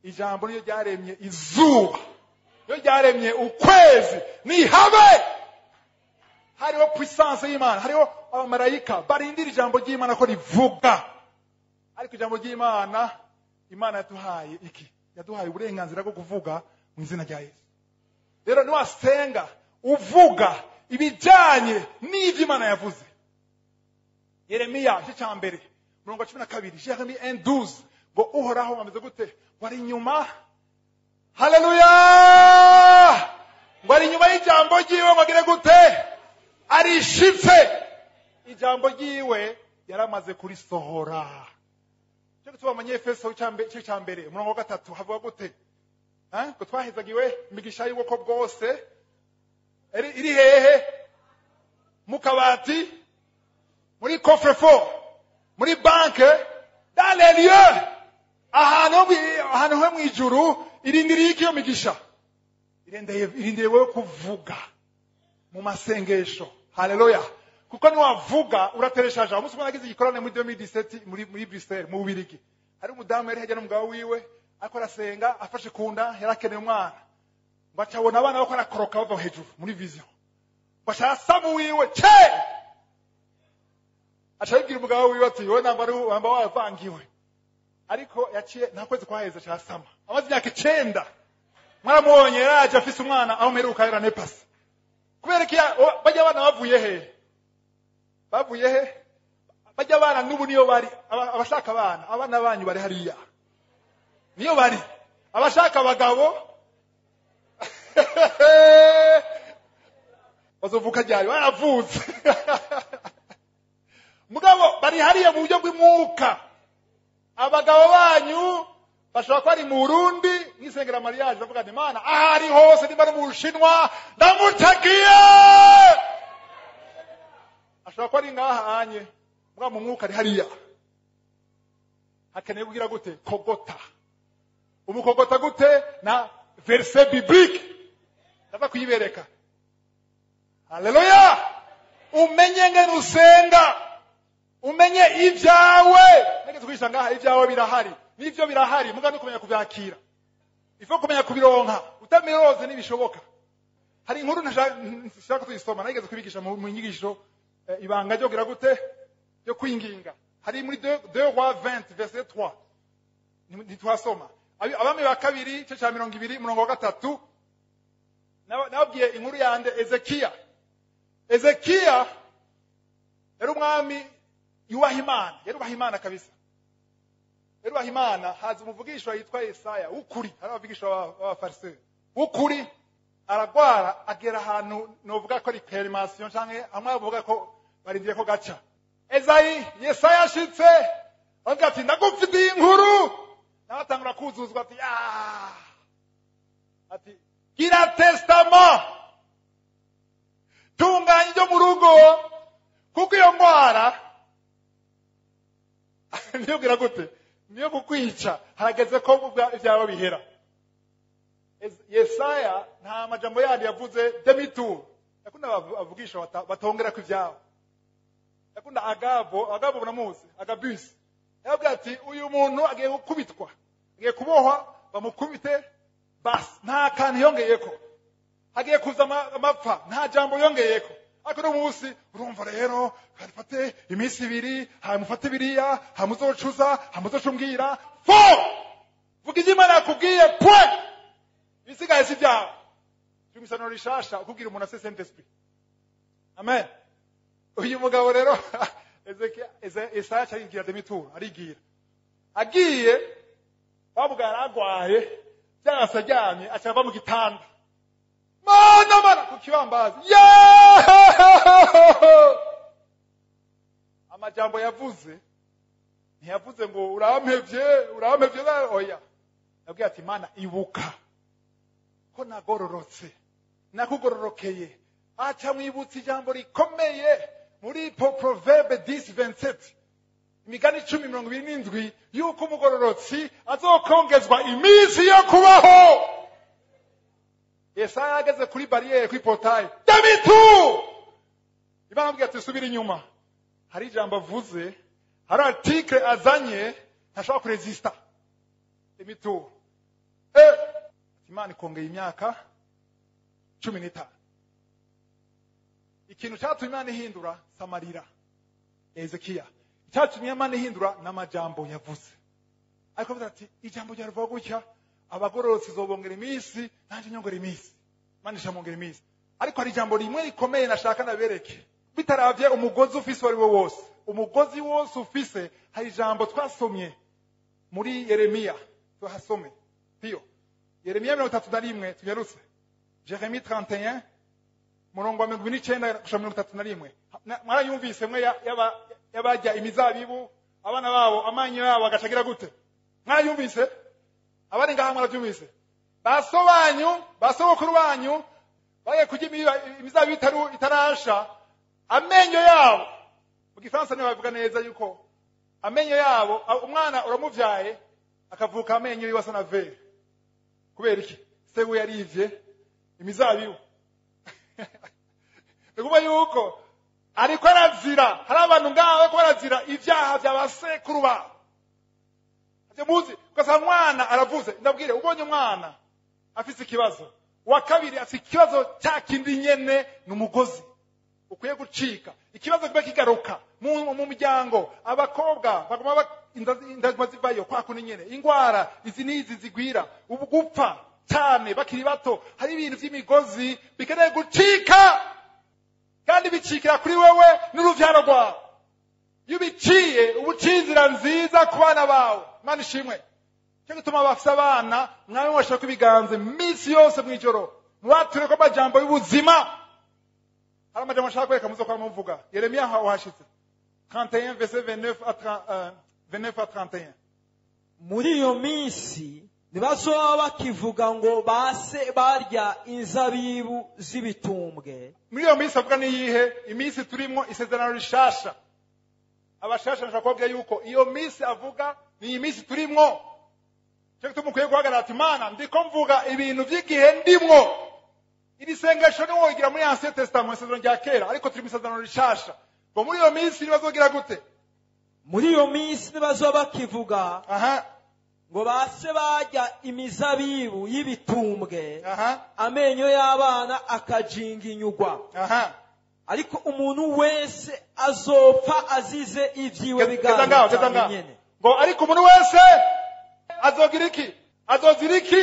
ijambo niyo ryaremye izuba niyo ryaremye ukwezi nihabe hariho puissance y'imana hariho abamarayika barindira ijambo ry'imana ko rivuga ariko ijambo ry'imana imana yaduhaye iki yaduhaye uburenganzira bwo kuvuga mu izina rya yesu rero niwasenga uvuga ibijyanye n'ibyo imana yavuze yeremiya igice cya mbere mirongo cumi na kabiri jeremi enduze ngo uhoraho ameze gute ngo ari inyuma haleluya ngo ari inyuma y'ijambo ry'iwe ngo agire gute arishitse ijambo ry'iwe yaramaze kurisohora cyo gutuma abanyefeso igice cya mbere umurongo wa gatatu havuga gute Eh? ngo twahezagiwe imigisha y'ubwoko bwose iri iri hehe mu kabati muri coffre muri banke dans les lieux ahantu ho mwi- ahantu ho mu ijuru irindiriye iki iyo migisha irindiriye irindiriye wowe kuvuga mu masengesho haleluya kuko niwavuga uratereshaje umunsi umwe nagize igikorane muri 2017 muri muri Bruxelles mu Bubirigi hari umudamu yari hajya n'umugabo wiwe ariko arasenga afashe ku nda yari akeneye umwana ngo acabona abana bako arakoroka bava hejuru muri vision ngo ashaka samu wiwe ce acabibwira umugabo wiwe ati wowe namba ari wamba wavangiwe ariko yaciye nta kwezi kwaheze ca sama amaze imyaka icenda mwaramubonye yaraje afise umwana aho mperuka yaranepasi kubera iki ya- o- bajya abana bavuye he bavuye he bajya abana n'ubu niyo bari aba- abashaka abana abana banyu bari hariya niyo bari abashaka abagabo bazovuka ryari baravutse mugabo bari hariya mu buryo bw'umwuka abagabo banyu bashobora kuba ari mu burundi nk'isengera mariage bavuga ati imana aho ari hose nimba ari mu bushinwa ndamutakiye ashobora kuba ari ngaha anye mugabo mu mwuka ari hariya hakeneye kugira gute kogota umukogota gute na verse biblique ndaza kuyibereka haleluya umenye ngene usenga umenye ibyawe nigeze kwisha ngaha ibyawe birahari n'ibyo birahari muga no kumenya kubyakira ifo kumenya kubironka utamiroze ntibishoboka hari inkuru ntashaka tuyisoma nageze kubigisha mu mu nyigisho eh, ibanga ryo kugira gute ryo kwinginga hari muri 2 roi 20 verset 3 Ni- ntitwasoma Abi- abami ba kabiri igice cya mirongo ibiri umurongo wa gatatu naba- nababwiye inkuru yande ezekiya ezekiya yari umwami yubaha imana yarubaha imana kabisa yarubaha imana haza umuvugishwa yitwa yesaya w'ukuri hari abavugisha b'abafariseri w'ukuri aragwara agera ahantu novuga ko ari perimasiyo canke hamwe bavuga ko barindiye ko gaca ezayi yesaya ashitse aravuga ati ndagufitiye inkuru nawe atangura kuzuzwa ati "Ah." ati gira testament tunganya ibyo mu rugo kuko iyo ndwara niyo gira gute niyo kukwica harageze ko ubwa- ibyawe bihera Ez- yesaya nta majambo yandi yavuze demitur yakunda abavu- avugisha bata- batongera ku ibyabo yakunda agabo agabo muramuzi agabisi yababwira ati uyu muntu agiye gukubitwa agiye kubohwa bamukubite basi nta kantu yongeyeko hagiye kuza ama- amapfa nta jambo yongeyeko ariko uno munsi urumva rero harifate iminsi ibiri hamufate biriya hamuzocuza hamuzocumbwira fo vuga ibyo imana yakubwiye pwe ibisigaye si byawe turi mu isaniro rishasha ukubwira umuntu ase saint esprit amen uyu mugabo rero Ezekiya- Eze- Yesaya aca arigira demituru arigira agiye bavuga yaragwaye byarasa aryamye aca ava mu gitanda mana mana ku kibambazi Yeeeeh! amajambo yavuze ntiyavuze ngo urampevye urampevye na- oya yabwiye ati mana ibuka ko nagororotse nakugororokeye aca mwibutsa ijambo rikomeye muri po- proverbe 10 27 imigani icumi mirongo ibiri n'indwi y'uko umugororotsi azokongezwa iminsi yo kubaho yesaya yageze kuri bariyeri kuri potaye damitu imana amubwira ati subira inyuma hari ijambo avuze hari article azanye ntashobora kurezista demitu Eh, imana ikongera imyaka cumi n'itanu ikintu cyatumye imana ihindura samarira ezekiya icyatumye imana ihindura n'amajambo yavuze ariko avuze ati ijambo ryaruvuga gutya abagororotsi zobongera iminsi nanjye nyongera iminsi imana ishamongera iminsi ariko hari ijambo rimwe rikomeye nashaka nabereke bitaravye umugozi ufise uwo ari wo wose umugozi wose ufise hari ijambo twasomye muri yeremiya tuhasome piyo yeremiya mirongo itatu na rimwe tunyarutse jeremi 31 murongo wa mirongo ine n'icenda gushika mirongo itatu na rimwe Na- mwarayumvise mwe ya- yaba- y'abarya imizabibu abana babo amanyu yabo agacagira gute mwarayumvise abari ngaha mwarabyumvise baso banyu basogokuru banyu bagiye kurya imiba- imizabibu itaru- itarasha amenyo yabo mu gifaransa niyo babivuga neza yuko amenyo yabo a- umwana uramuvyaye akavuka amenyo yiwe asa na vere kubera iki se we yarivye imizabibu ni kuvuga yuko ariko arazira hari abantu ngaho bariko barazira ivyaha vya basekuru babo ivyo muzi ugasanga umwana aravuze ndabwire ubonye umwana afise ikibazo uwa kabiri afise ikibazo cya kindi nyene ni umugozi ukwiye gucika ikibazo kiba kigaruka mu mu muryango abakobwa baguma ba- inda- indaguma zivayo kwa kundi nyene ingwara izi n'izi zigwira ubu gupfa cyane bakiri bato hari ibintu vy'imigozi bikeneye gucika kandi bicikira kuri wewe n'uruvyaro rwawe iyo ubiciye uba uciye inzira nziza ku bana bawe imana ishimwe cyo gituma bafise abana mwami mwashaka ibiganza iminsi yose mw'ijoro mubature ko amajambo y'ubuzima hari amajambo nshaka kwereka muzo kwa muvuga yeremiya ha- wahashitse 31 verset 29 à 30, euh, 29 à 31 muri iyo minsi ntibazoba bakivuga ngo base barya inzabibu z'ibitumbwe muri iyo minsi avuga niyihe iminsi turimwo isezerano rishasha abashasha nshaka kubabwira yuko iyo minsi avuga ni iyi minsi turimwo cyo gituma ukwiye guhagarara ati mana ndiko mvuga ibintu by'igihe ndimwo iri sengesho niwo igira muri ancien testament isezerano rya kera ariko turi mu isezerano rishasha ngo muri iyo minsi nibazogira gute muri iyo minsi ntibazoba bakivuga aha ngo base barya imizabibu y'ibitumbwe aha amenyo y'abana akajinginyugwa aha ariko umuntu wese azopfa azize ibyiwe geza ngaho geza biganza ngaho nyene ngo ariko umuntu wese azogira iki azozira iki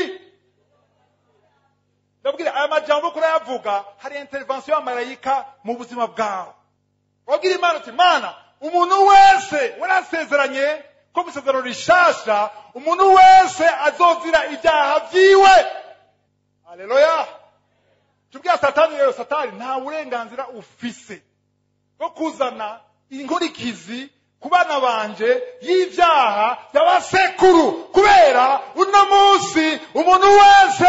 ndabwira aya majambo kuri ayavuga hari intervention y'amarayika mu buzima bwawe wabwira imana uti mana umuntu wese warasezeranye ko mu isezerano rishasha umuntu wese azozira ibyaha vyiwe haleluya tubwira satani rero satani nta burenganzira ufise bwo kuzana inkurikizi ku bana banje y'ibyaha by'abasekuru kubera uno munsi umuntu wese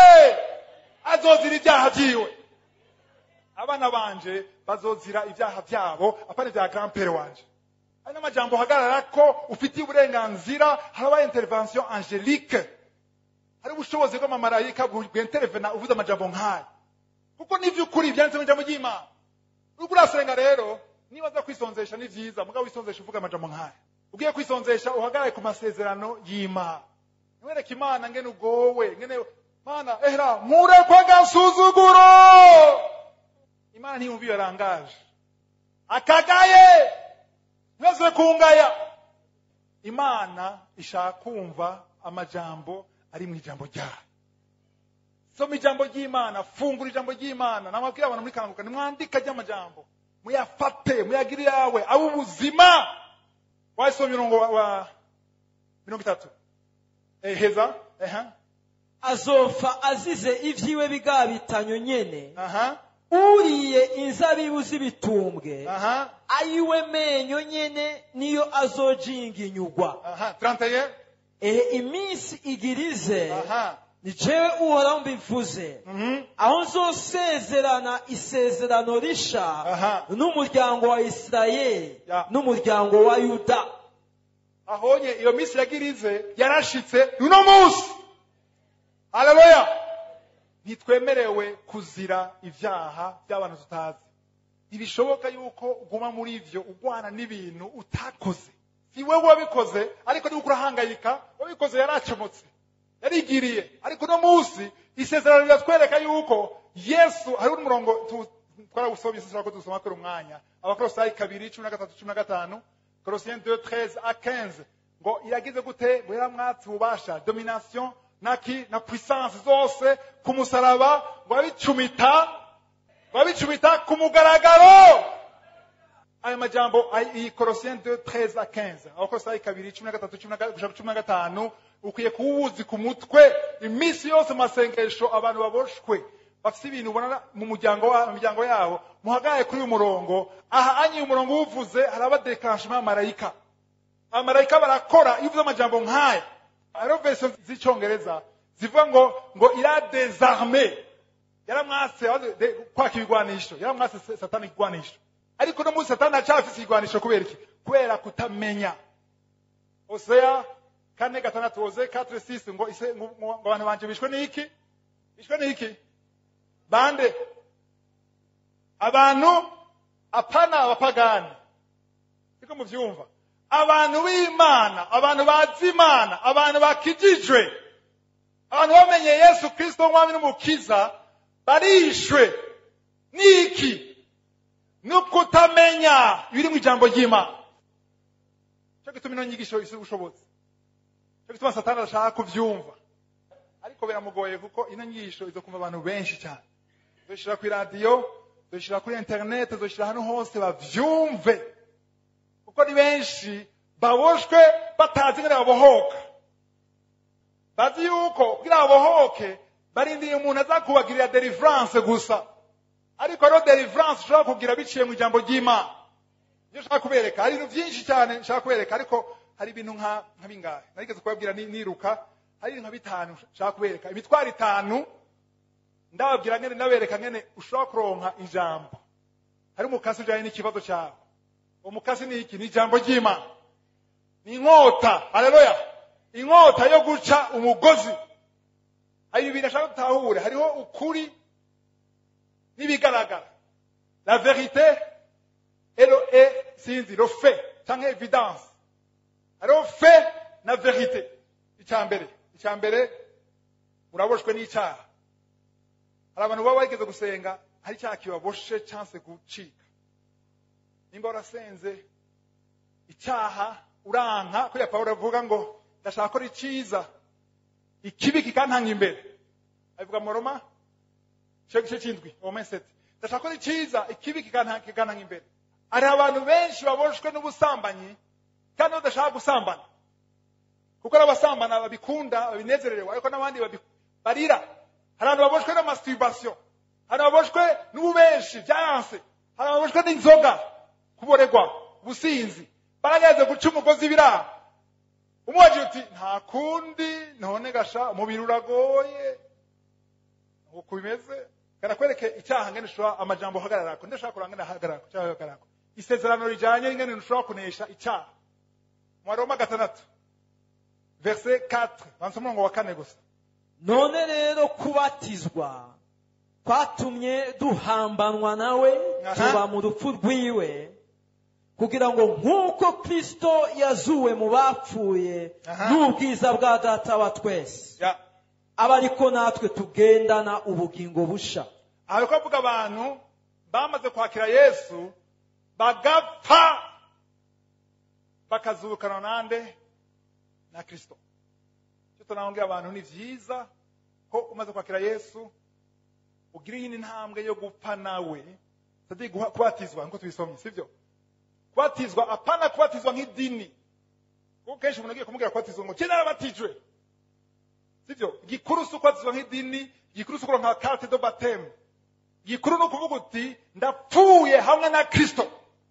azozira ibyaha byiwe abana banje bazozira ibyaha byabo apana ibya grandpere wanje hari n'amajambo uhagarara ko ufitiye uburenganzira haraba intervention angelique hari ubushobozi bw'amamarayika bwenterevena uvuze amajambo nk'aya kuko n'ivy'ukuri byanditse mu ijambo ry'imana uriko urasenga rero niba aza kwisonzesha ni vyiza mugabo wisonzesha uvuga amajambo nk'aya ugiye kwisonzesha uhagarare ku masezerano y'imana ntiwereke imana ngene ugowe ngene mana ehera murekwe agasuzuguro imana ntiyumva iyo yarangaje akagaye ntibaze kungaya imana ishaka kumva amajambo ari mu ijambo ryayo soma ijambo ry'imana fungura ijambo ry'imana namabwira abantu muri kanguka nimwandika ry'amajambo muyafate muyagire yawe abe ubuzima wasoma mirongo wa, wa mirongo itatu eh, heza aha azopfa azize ibyiwe bigabitanyo nyene aha uriye inzabibu z'ibitumbwe aha ayiwe menyo nyene niyo azojinginyugwa aha 31 ehe iminsi igirize aha ni jewe uhoraho mbivuze mhm aho nzosezerana isezerano risha Aha. n'umuryango wa isirayeli Ya. n'umuryango wa yuda ahonye iyo minsi yagirize yarashitse uno munsi haleluya ntitwemerewe kuzira ibyaha by'abantu tutazi ntibishoboka yuko uguma muri ivyo ugwana n'ibintu utakoze si wewe wabikoze ariko niba urahangayika wabikoze yaracomotse yarigiriye ariko uno munsi isezerano riratwereka yuko yesu hariho umurongo tu- twarawusomye sinshobora ko dusoma kubera umwanya abakolosayi kabiri cumi na gatatu cumi na gatanu korosiyeni de treize a quinze ngo iragize gute ngo yaramwatse ububasha domination naki na puissance zose ku musaraba ngo abicumita ngo abicumita ku mugaragaro aya majambo ay- iyi korosiyeni de treize a quinze abakolosayi kabiri cumi na gatatu cumi na ga- gushaka cumi na gatanu ukwiye kuba uwuzi ku mutwe iminsi yose mu masengesho abantu baboshwe bafite ibintu ubona mu muryango wa- mu miryango yabo muhagaye kuri uyu murongo aha anyi umurongo uwuvuze hari abadekanshema y'amarayika abamarayika barakora iyo uvuze amajambo nk'aya hariho verisiyo z'icyongereza zivuga ngo ngo ira desarme yaramwase abaze- de- kwaka ibigwanisho yaramwase se- satani igigwanisho ariko no munsi satani acafise igigwanisho kubera iki kubera kutamenya oseya kane gatandatu oze katre sisi ngo ise- ngo ngo- ngo abantu banje bishwe n'iki bishwe n'iki bande abantu apana abapagani siko muvyumva abantu b'imana abantu bazi imana abantu bakijijwe abantu bamenye yesu kristo umwami n'umukiza barishwe n'iki no kutamenya ibiri mu ijambo ry'imana cyo gituma ino nyigisho isi ubushobozi cyo gituma satani adashaka kuvyumva ariko biramugoye kuko ino nyigisho izo kumva abantu benshi cyane zoshira ku iradiyo zoshira kuri interineti zoshira ahantu hose bavyumve kuko ni benshi baboshwe batazi ingene babohoka bazi yuko kugira babohoke barindiriye umuntu azakubagirira deliverance gusa ariko rero deliverance ushobora kugira biciye mu ijambo ry'imana ibyo nshaka kubereka hari ibintu byinshi cyane nshaka kubereka ariko hari ibintu nka nka bingahe narigeze kubabwira ni- niruka hari ibintu nka bitanu nshaka kubereka imitwaro itanu ndababwira ngene ndabereka ngene ushobora kuronka ijambo hari umukasi ujanye n'ikibazo cyawe umukasi ni iki ni ijambo ry'imana ni inkota haleluya inkota yo guca umugozi hari ibintu ashaka dutahure hariho ukuri n'ibigaragara la verite et le et sinzi le fait cyangwa evidence hariho fe na verite icya mbere icya mbere muraboshwe n'icyaha hari abantu baba bageze gusenga hari icyaha kibaboshe cyanse gucika nimba warasenze icyaha uranka kuriya pawulo avuga ngo ndashaka gukora icyiza ikibi kikantanga imbere abivuga mu roma igice gice cy'indwi roma seti ndashaka gukora icyiza ikibi kikantanga kikantanga imbere hari abantu benshi baboshwe n'ubusambanyi kandi badashaka gusambana kuko ari abasambana babikunda babinezererewe ariko n'abandi babi- barira hari abantu baboshwe na masturbation hari ababoshwe n'ububenshi byayanse hari ababoshwe n'inzoga kuboregwa ubusinzi barageze guca umugozi biraha umubajije uti nta kundi none gasha umubiri uragoye uko bimeze karakwereke icyaha ngene ushobora amajambo uhagararako ndashaka kuranga ngene ahagararako cyangwa ahagararako isezerano rijanye n'ingene ushobora kunesha icyaha mu waroma gatandatu verse 4 banza umurongo wa kane gusa none rero kubatizwa kwatumye duhambanwa nawe Aha. tuba mu rupfu rwiwe kugira ngo nk'uko kristo yazuwe mu bapfuye Aha. n'ubwiza bwa data wa twese ya aba ariko natwe tugendana ubugingo busha aha bariko bavuga abantu bamaze kwakira yesu bagapfa bakazukana nande na kristo icyo tunabwira abantu ni vyiza ko umaze kwakira yesu ugira iyindi ntambwe yo gupfa nawe sadi kubatizwa nkuko tubisomye sivyo kubatizwa apana kubatizwa nk'idini kuko kenshi umuntu agiye kumubwira kubatizwa ngo kera narabatijwe sivyo gikuru si ukubatizwa nk'idini gikuru si ukuronka carte de bapteme gikuru ni ukuvuga uti ndapfuye hamwe na kristo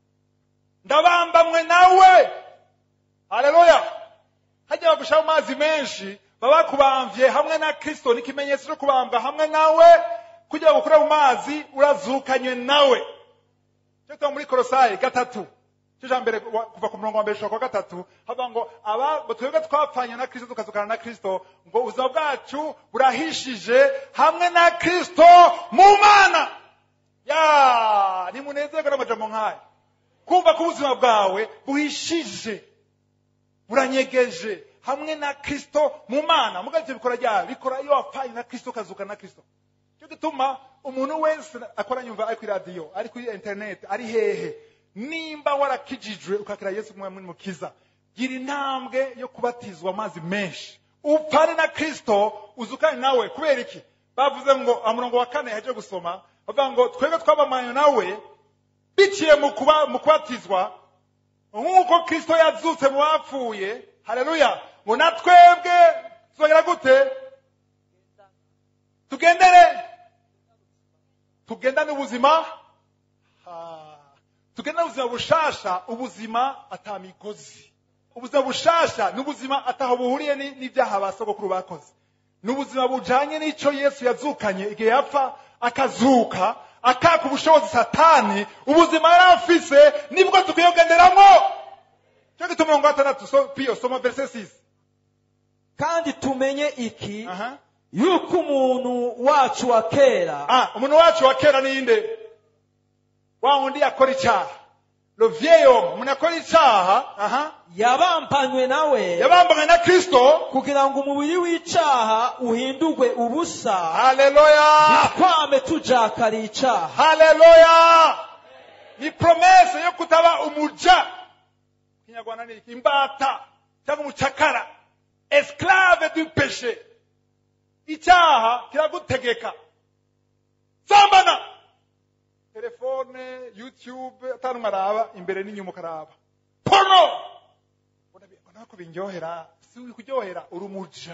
ndabambamwe nawe haleluya hajya bagushaho amazi menshi baba bakubamvye hamwe na kristo ni ikimenyetso cyo kubambwa hamwe nawe kugira ngo ukure mu mazi urazukanywe nawe cyo tuba muri korosayi gatatu cyo cya mbere wa- kuva ku murongo wa mbere gushika kwa gatatu havuga ngo aba ngo twebwe twapfanye na kristo tukazukana na kristo ngo ubuzima bwacu burahishije hamwe na kristo mu mana ya nimunezerwe n'amajambo nk'aya kumva ko ubuzima bwawe buhishije buranyegeje hamwe na kristo mu mana mugabo ivyo bikora ryari bikora iyo wapfanye na kristo ukazuka na kristo cyo gituma umuntu wese akora nyumva ari kuri radiyo ari kuri interineti ari hehe nimba warakijijwe ukakira yesu kumwe mukiza gira intambwe yo kubatizwa amazi menshi upfane na kristo uzukane nawe kubera iki bavuze ngo amurongo wa kane yaje gusoma bavuga ngo twebwe twabamanye nawe biciye mu kuba mu kubatizwa nk'uko kristo yazutse mu bapfuye haleluya ngo na twebwe tuzagera gute tugendere tugendane ubuzima Ah, tugendane ubuzima bushasha ubuzima atamigozi ubuzima bushasha ni ubuzima ataho buhuriye ni- n'ibyaha ba sogokuru bakoze ni ubuzima bujanye n'ico yesu yazukanye igihe yapfa akazuka akaka ubushobozi satani ubuzima yari afise nibwo dukwiye kugenderamo cyo gituma umurongo wa gatandatu so, piyo soma verse 6 kandi tumenye iki Aha. yuko umuntu wacu wa kera ah, umuntu wacu wa kera ninde wa wundi yakora icyaha le vieil homme umuntu akora icyaha aha yabambanywe nawe yabambanywe na kristo kugira ngo umubiri w'icaha uhindurwe ubusa haleluya twame tujakariye icaha haleluya ni promese yo kutaba umuja kinyarwanda ni iki imbata cyangwa umucakara esclave du péché icyaha kiragutegeka sambana telefone youtube atanu araba imbere n'inyuma ukaraba porno ubona ko binyohera si uri kuryohera uri umuja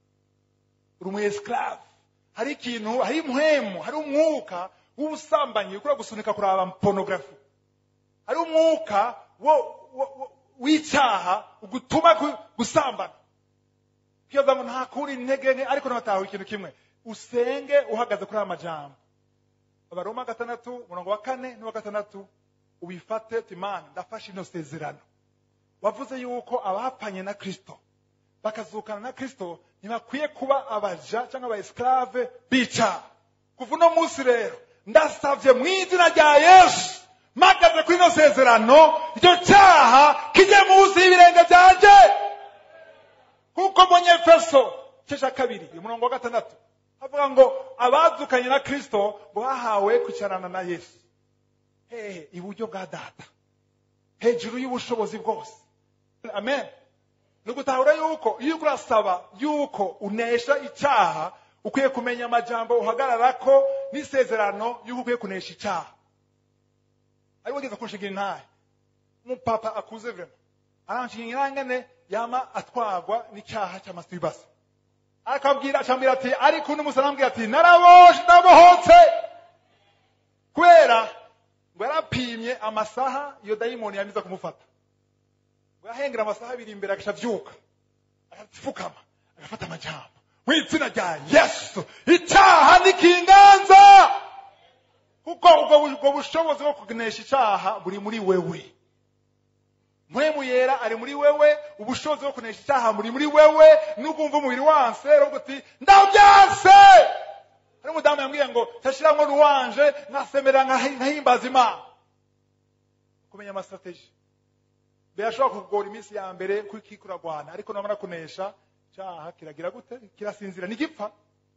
uri umu esclave hari ikintu hari impwemu hari umwuka w'ubusambanyi ukura gusunika kuraba pornography hari umwuka wo- wo- wo- w'icyaha ugutuma gu- gusambana kwibaza ngo ntakura intege nke ariko ntatahura ikintu kimwe usenge uhagaze kuri aya majambo abaroma gatandatu umurongo wa kane n'uwa gatandatu ubifate uti mana ndafashe ino sezerano wavuze yuko abapanye na kristo bakazukana na kristo ntibakwiye kuba abaja cyangwa aba esclave bica kuva uno munsi rero ndasavye mu izina rya yesu mpagaze kuri ino sezerano icyo cyaha kijye munsi y'ibirenge byanje kuko mbonye efeso cya kabiri umurongo wa gatandatu havuga ngo abazukanye na kristo ngo bahawe kwicarana na yesu hehe iburyo bwa data hejuru y'ubushobozi bwose amen ni ugutahura yuko iyo uriko urasaba yuko unesha icyaha ukwiye kumenya amajambo uhagararako n'isezerano y'uko ukwiye kunesha icyaha ari wageze kunshingira intahe umupapa akuze vrema aranshingira ngene yama atwagwa n'icyaha cya masturbation akabwira acambwira ati ariko uno musi arambwira ati naraboshe ndabohotse kubera ngo yarapimye amasaha iyo dayimoni yamiza kumufata ngo yahengera amasaha abiri imbere agaca avyuka agapfukama agafata amajambo mu izina rya yesu icyaha nikinganza kuko ubwo ubwo bushobozi bwo kunesha icyaha buri muri wewe mpwemu yera ari muri wewe ubushobozi bwo kunesha icyaha buri muri wewe n'ubwumva umubiri wanse aravuga uti ndabyanse hari umudamu yambwiye ngo tashiramwo ruwanje nkasemera nkahi- nkahimbaza imana kumenya amastrateji birashobora kugora iminsi ya mbere kuko kuragwana ariko namara kunesha icyaha kiragira gute kirasinzira ntigipfa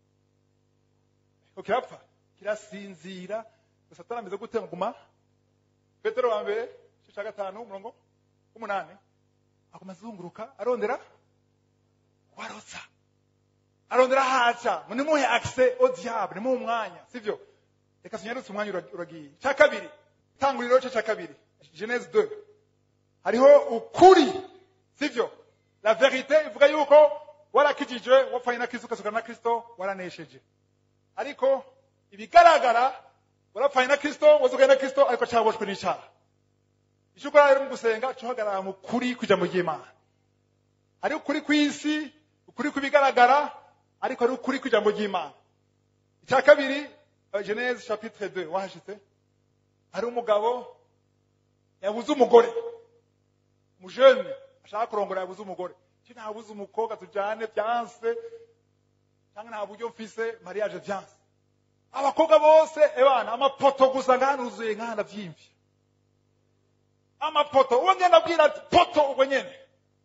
ko kirapfa kirasinzira gusa atarameze gute nguma petero wa mbere igice cya gatanu umurongo w'umunani aguma azunguruka arondera warotsa arondera haca ngo nimuhe akise au diable nimuhe umwanya sivyo reka tunyarutse umwanya ura- uragiye cya kabiri tanguriro cyo cya kabiri genese 2 hariho ukuri sivyo la verite ivuga yuko warakijijwe wapfanye na kristo ukazukana na kristo waranesheje ariko ibigaragara warapfanye na kristo wazukanye na kristo ariko cyaboshwe n'icyaha icyo ukora rero mu gusenga cyo uhagarara mu kuri kw'ijambo ry'imana hari ukuri kw'isi ukuri kw'ibigaragara ariko hari ukuri kw'ijambo ry'imana icya kabiri eh, genese chapitre 2 wahashitse hari umugabo yabuze umugore umujene ashaka kurongora yabuze umugore cyo ntabuze umukobwa tujyane byanse cyangwa nta buryo mfise mariage byanse abakobwa bose ebana amapoto gusa ngahanuzuye nkahana byimvye amapoto uwo ngenda abwira ati poto ubwo nyene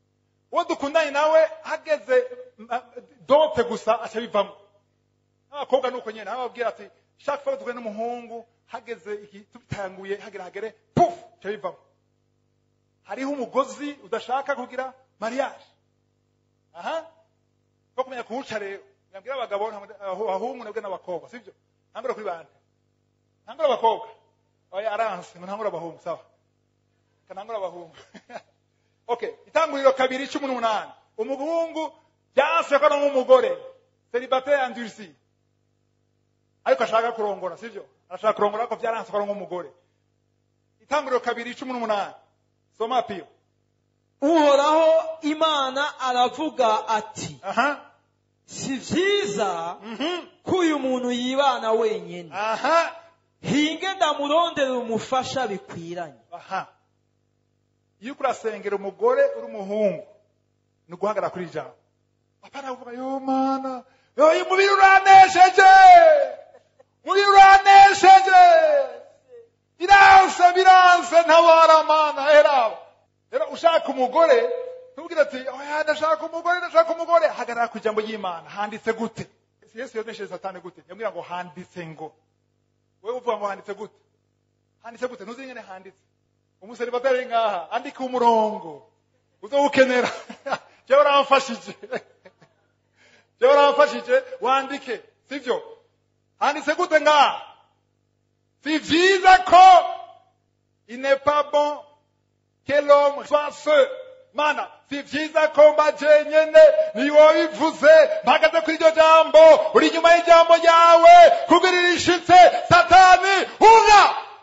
uwo dukundanye nawe hageze mm, dote gusa aca bivamo n'abakobwa nuko nyene ababwira ati shaka fois duhure n'umuhungu hageze iki tubitanguye hagera hagere puf aca bivamo hariho umugozi udashaka kugira mariage aha ko kumenya kuwuca rero nabwira abagabo nta- aho- ahungu nabwe n'abakobwa sibyo ntangura kuri bande ntangura abakobwa oya aranse ngo ntangura abahungu sawa kanangura abahungu okay itanguriro kabiri cumi n'umunani umuhungu byanse ko ari nk'umugore celibatare endurci ariko ashaka kurongora sibyo arashaka kurongora ariko byaranse ko ari nk'umugore itanguriro kabiri cumi n'umunani soma piyo uhoraho imana aravuga ati aha si byiza mhm ko uyu muntu yibana wenyine aha hinge ndamurondera umufasha bikwiranye aha iyo uriko urasengera umugore uri umuhungu ni uguhagarara kuri iri jambo apana kuvuga yo mana yo uyu mubiri uranesheje mubiri uranesheje biranse biranse ntabara mana eraba rero ushaka umugore ntubwire ati oya ndashaka umugore ndashaka umugore hagarara ku ijambo ry'imana handitse gute yesu yonesheje satani gute yambwira ngo handitse ngo wowe uvuga ngo handitse gute handitse gute ntuzi ingene handitse umuseribatari ngaha andika umurongo uzowukenera jewe uramfashije jewe uramfashije wandike sivyo handitse gute ngaha si vyiza ko il n'est pas bon que l'homme soit seul mana si vyiza ko mba jenyene ni wowe bivuze mpagaze kuri iryo jambo uri inyuma y'ijambo ryawe kugira irishitse satani hunga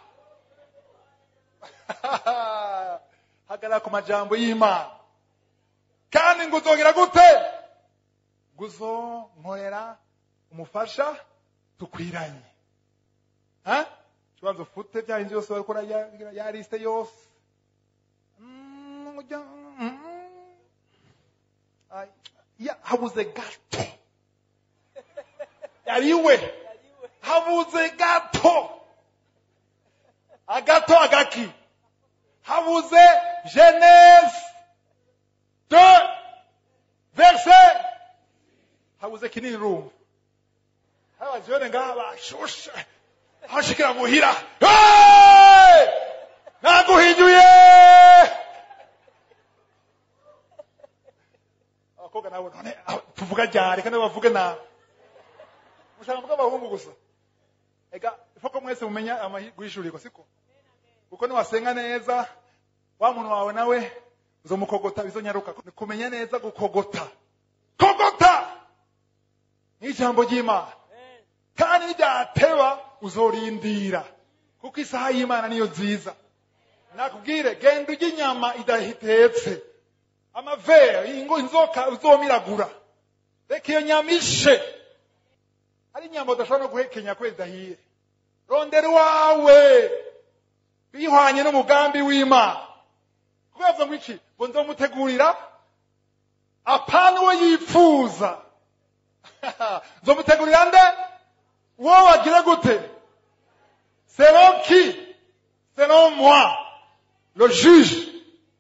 hagarara ku majambo y'imana kandi ngo uzongera gute ngo uzonkorera umufasha tukwiranye Ha? kibanza ufute bya bindi byose wakora ya, ya liste yose Mm, ujya- mm. Ay, ya, habuze gato yariwe habuze gato agato agaki habuze genese de verse habuze kinini rumva abajene ngaha bashushe hashikira muhira Hey! naguhinyuye abakobwa nabo none ah, tuvuga ryari kandi bavuge nabi mushaka mvuga abahungu gusa ega ifoko mwese mumenya amahirwe y'ishurirwa siko kuko niwasenga neza wa muntu wawe nawe uzomukogota bizonyaruka Ni kumenya neza gukogota kogota n'ijambo ry'imana kandi nibyateba uzorindira kuko isaha y'imana niyo nziza nakubwire genda urya inyama idatetse amavere ingo inzoka uzomiragura reka iyo nyama ishe hari inyama udashobora no guhekenya kubera idahiye rondera iwawe bihwanye n'umugambi w'imana kubavuga ngo iki ngo nzomutegurira apana uwo yipfuza nzomutegurira nde uwo wagira gute selon qui selon moi le juge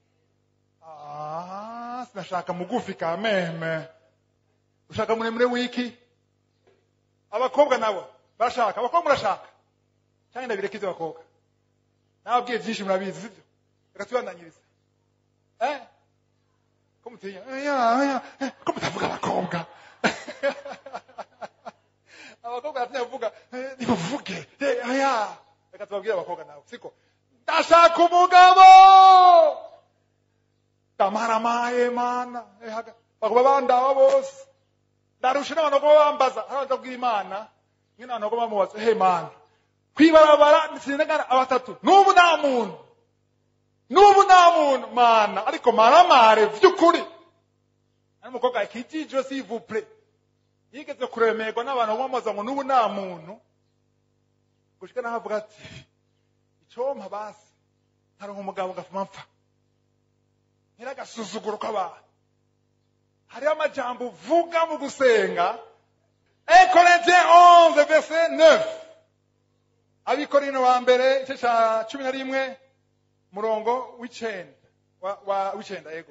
ah sinashaka mugufi ka meme ushaka muremure wiki abakobwa nabo barashaka abakobwa murashaka cyangwa ndabireka ibyo abakobwa nababwiye byinshi murabizi sibyo reka tubandanyirize eh ko mutinya oya oya eh, ko mutavuga abakobwa abakobwa baratinya kuvuga eh, nimuvuge eh, oya reka tubabwire abakobwa nabo siko ndashaka umugabo ndamaramaye mana eh, haga- bakuba bandaba bose ndarusha n'abantu baguma bambaza hari abantu babwira imana nyine abantu baguma bamubaza he mana kwibarabara sinagana abatatu n'ubu nta muntu n'ubu nta muntu mana ariko maramare vy'ukuri ari umukobwa akijijwe sivupure yigeze kuremerwa n'abantu bamubaza ngo n'ubu nta muntu gushika naho avuga ati icompa basi nkaronka umugabo ngafuma mpfa nyiragasuzuguro k'abantu hariho amajambo uvuga mu gusenga Ekorintien 11 verset 9 abikorino wa mbere igice ca cumi na rimwe murongo w'icenda wa- wa- w'icenda yego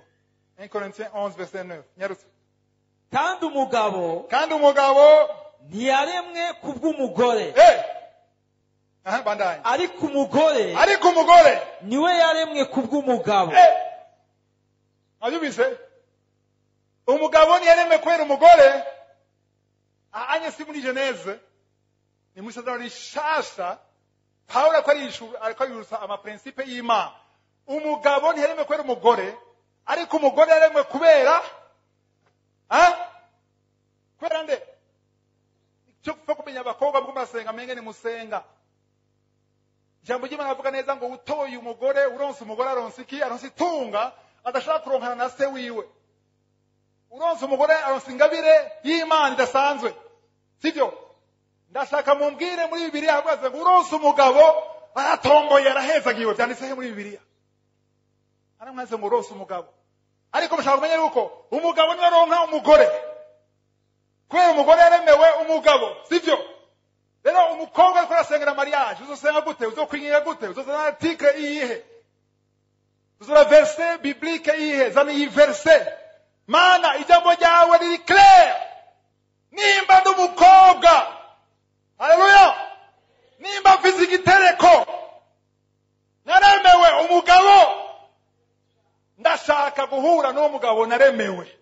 1 Corinthiens 11 verset 9 nyarutse kandi umugabo kandi umugabo ntiyaremwe kubw'umugore eh aha bandanye ariko umugore ariko umugore niwe yaremwe kubw'umugabo eh Mwayumvise umugabo ntiyaremwe kubera umugore ahanye si muri geneze ni muri isezerano rishasha pawulo ariko arishu- ariko yibutsa amaprincipe y'imana umugabo ntiyaremwe kubera umugore ariko umugore yaremwe kubera ah? kubera nde cyo kupfa kumenya abakobwa bwo murasenga menge ni musenga ijambo ry'imana avuga neza ngo utoye umugore uronse umugore aronse iki aronse itunga adashaka kuronkana na se wiwe uronse umugore aronse ingabire y'imana idasanzwe sibyo ndashaka mumbwire muri bibiliya havuze ngo uronse umugabo aratomboye arahezagiwe byanditse he muri bibiliya aramwaze ngo uronse umugabo ariko mushaka kumenya yuko umugabo niwe aronka umugore kubera umugore yaremewe umugabo sibyo rero umukobwa ariko arasengera mariage uzosenga gute uzokwinyira gute uzozana article iyihe uzora verse biblique iyihe zana iyi verse mana ijambo ryawe riri clair nimba ndi umukobwa haleluya nimba mfize igitereko naremewe umugabo ndashaka guhura n'uwo mugabo naremewe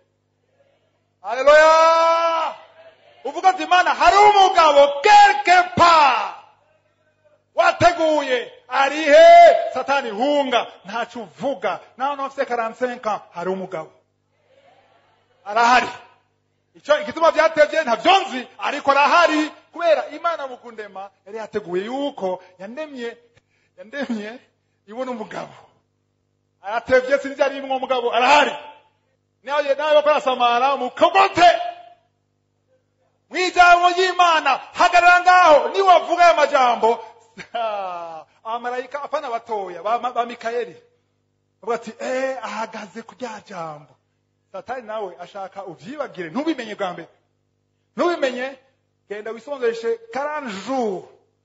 haleluya uvuga ati mana hari umugabo quelque part wateguye arihe satani hunga ntacyo uvuga nawe ufite 45 ans hari umugabo arahari icyo igituma byatevye ntavyo nzi ariko arahari kubera imana mu kundema yari yateguye yuko yandemye yandemye ibona umugabo aratevye sinzi arimwo umugabo arahari nawe nawe bakora samara mukogote mw'ijambo ry'imana hagarara ngaho niwavuga aya majambo abamarayika apana batoya ba, ba mikayeli bavuga ati eh ahagaze ku rya jambo satani nawe ashaka uvyibagire ntubimenye bwa mbere ntubimenye genda wisonzeshe karani jour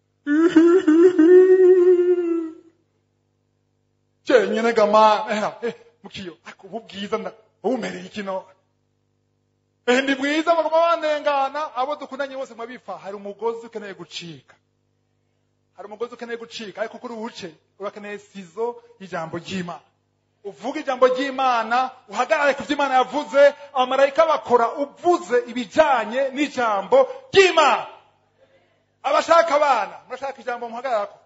cenyene gama eh, eh, mukiyo ako ubu bwiza nda ubumereye ikino eh, ndi bwiza bagoma bandengana abo dukundanye bose mwabifa hari umugozi ukeneye gucika hari umugozi ukeneye gucika ariko kuri uwuce urakeneye sizo y'ijambo ry'imana uvuga ijambo ry'imana uhagarare ku byo imana yavuze abamarayika bakora uvuze ibijyanye n'ijambo ry'imana abashaka abana murashaka ijambo muhagararako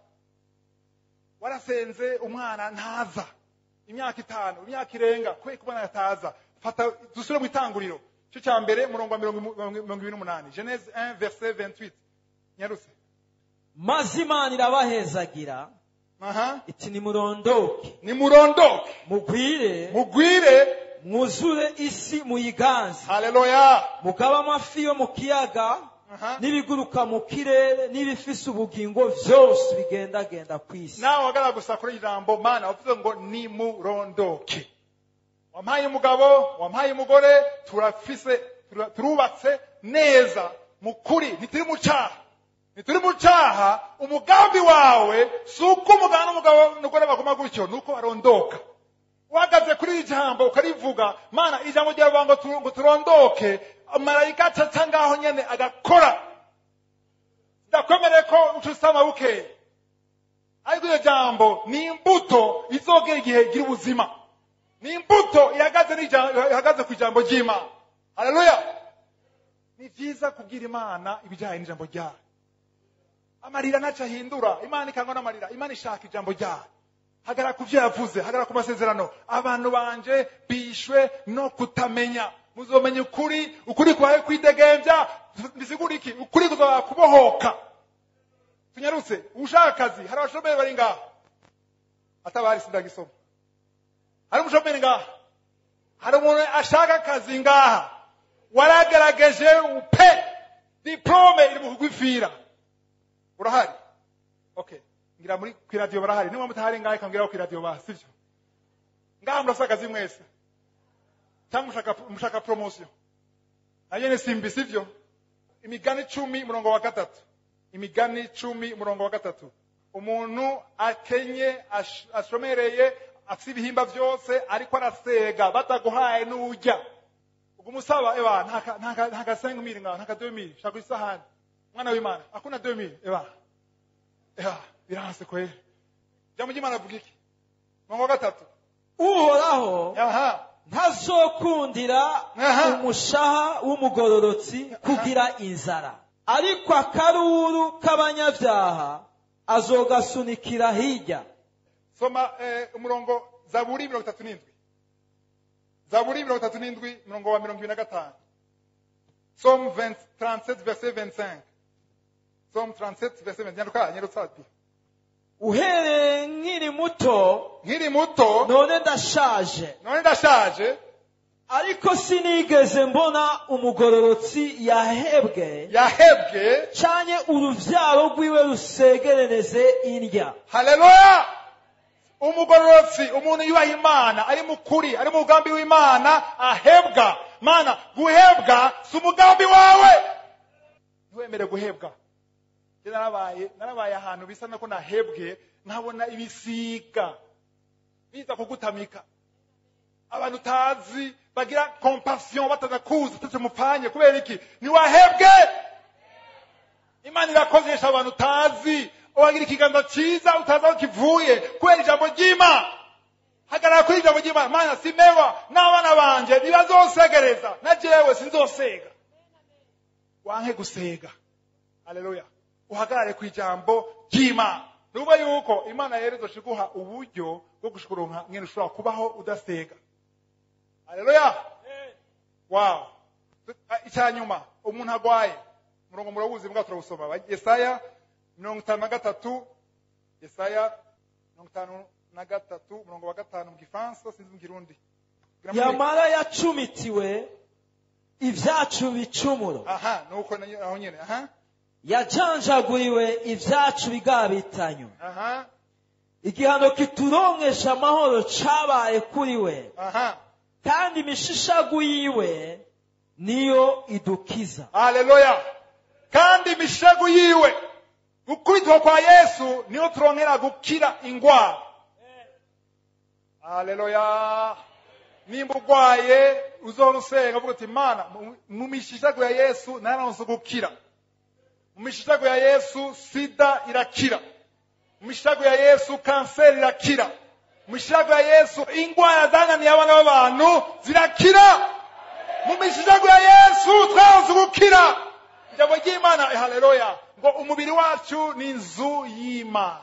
warasenze umwana ntaza imyaka itanu imyaka irenga kubera ko umwana ataza fata dusubire mu itanguriro cyo cya mbere umurongo wa mirongo mirongo ibiri n'umunani genese 1 verset 28 nyarutse maze imana irabahezagira aha iti nimurondoke nimurondoke mugwire mugwire mwuzure isi muyiganze haleluya mugabe amafi yo mu kiyaga aha n'ibiguruka mu kirere n'ibifise ubugingo byose bigendagenda ku isi nawe wagaragara gusa kuri ijambo mana wavuze ngo nimurondoke wampaye umugabo wampaye umugore turafise tura- turubatse neza mu kuri ntituri mu cyaha ntituri mu cyaha umugambi wawe si uko umugabo n'umugabo n'umugore baguma gutyo ni uko barondoka uhagaze kuri iri jambo ukarivuga mana ijambo ryawe ngo tu- ngo turondoke marayika acaca ngaho nyene agakora ndakwemereye ko ucusama bukeye ariko iryo jambo ni imbuto izogera igihe igira ubuzima ni imbuto ihagaze n'ija- ihagaze ku ijambo ry'imana haleluya ni byiza kubwira imana ibijyanye n'ijambo ryayo amarira ntacyo ahindura imana ikangwa n'amarira imana ishaka ijambo ryayo hagara ku byo yavuze hagara ku masezerano abantu banje bishwe no kutamenya muzomenya ukuri ukuri kubaye kwidegembya bisigura iki ukuri kuzaba kubohoka tunyarutse ushaka akazi hari abashomeri bari ngaha atabari sindagisoma hari umushomeri ngaha hari umuntu ashaka akazi ngaha waragaragaje pe diplome iri mu kugwifira urahari okay ngira muri ku iradiyo barahari niba mutahari ngaha ikambwira ku iradiyo ba sibyo ngaha murasa akazi mwese cyangwa mushaka mushaka promotion nanyene simbi sivyo imigani icumi umurongo wa gatatu imigani icumi umurongo wa gatatu umuntu akenye ash- ashomereye afite ibihimba byose ariko arasega bataguhaye n'ujya ubwo umusaba eba ntaka- ntaka- ntaka senga mili ngaho ntaka deux mille shaka isahani mwana w'imana akuna deux mille eba eba biranse kweli jambo ry'imana avuga iki murongo wa gatatu uhoraho aha ntazokundira Aha. umushaha w'umugororotsi kugira inzara ariko akaruru k'abanyabyaha azogasunikira hirya soma eh, umurongo zaburi mirongo itatu n'indwi zaburi mirongo itatu n'indwi umurongo wa mirongo ibiri na gatanu som 20 37 verset 25 som 37 verset 20 nyaruka nyarutsa ati uhereye nkiri muto nkiri muto none ndashaje none ndashaje ariko sinigeze mbona umugororotsi yahebwe yahebwe canye uruvyaro rwiwe rusegerereze indya haleluya umugororotsi umuntu yubaha imana ari mu kuri ari mu mugambi w'imana ahebwa mana guhebwa si umugambi wawe ntiwemere guhebwa Njye narabaye narabaye ahantu bisa nako nahebwe nkabona ibisiga biza kugutamika abantu utazi bagira compassion batanakuzi utetse mupfanye kubera iki ntiwahebwe imana irakozesha abantu utazi wagira ikiganza cyiza utazi aho kivuye kubera ijambo ry'imana hagarara kuri ijambo ry'imana mana simewa n'abana banje ntibazosegereza na jewe sinzosega wanke gusega haleluya uhagarare ku ijambo ry'imana nuba yuko imana rero izoshiguha uburyo bwo gushukuronka ngene ushobora kubaho udasega haleluya wow icya nyuma umuntu agwaye umurongo murawuzi mbwa turawusoma yesaya mirongo itanu na gatatu yesaya mirongo itanu na gatatu umurongo wa gatanu mu gifaransa sinzi mu kirundi yamara yacumitiwe ibyacu bicumuro aha nuko na- aho nyene aha yajanjaguriwe ibyacu bigabitanyo aha igihano kituronkesha amahoro cabaye kuri we aha kandi imishishagu yiwe niyo idukiza haleluya kandi imishagu yiwe gukubitwa kwa yesu niyo turonkera gukira ingwara haleluya nimba urwaye uzohora usenga uvuga uti mana mu- mu mishishagu ya yesu naranse gukira mu mishishagu ya yesu sida irakira mu mishishagu ya yesu kanseri irakira mu mishishagu ya yesu ingwara zananiye abana b'abantu zirakira mu mishishagu ya yesu twaranse gukira ijambo ry'imana eh, haleluya ngo umubiri wacu ni inzu y'imana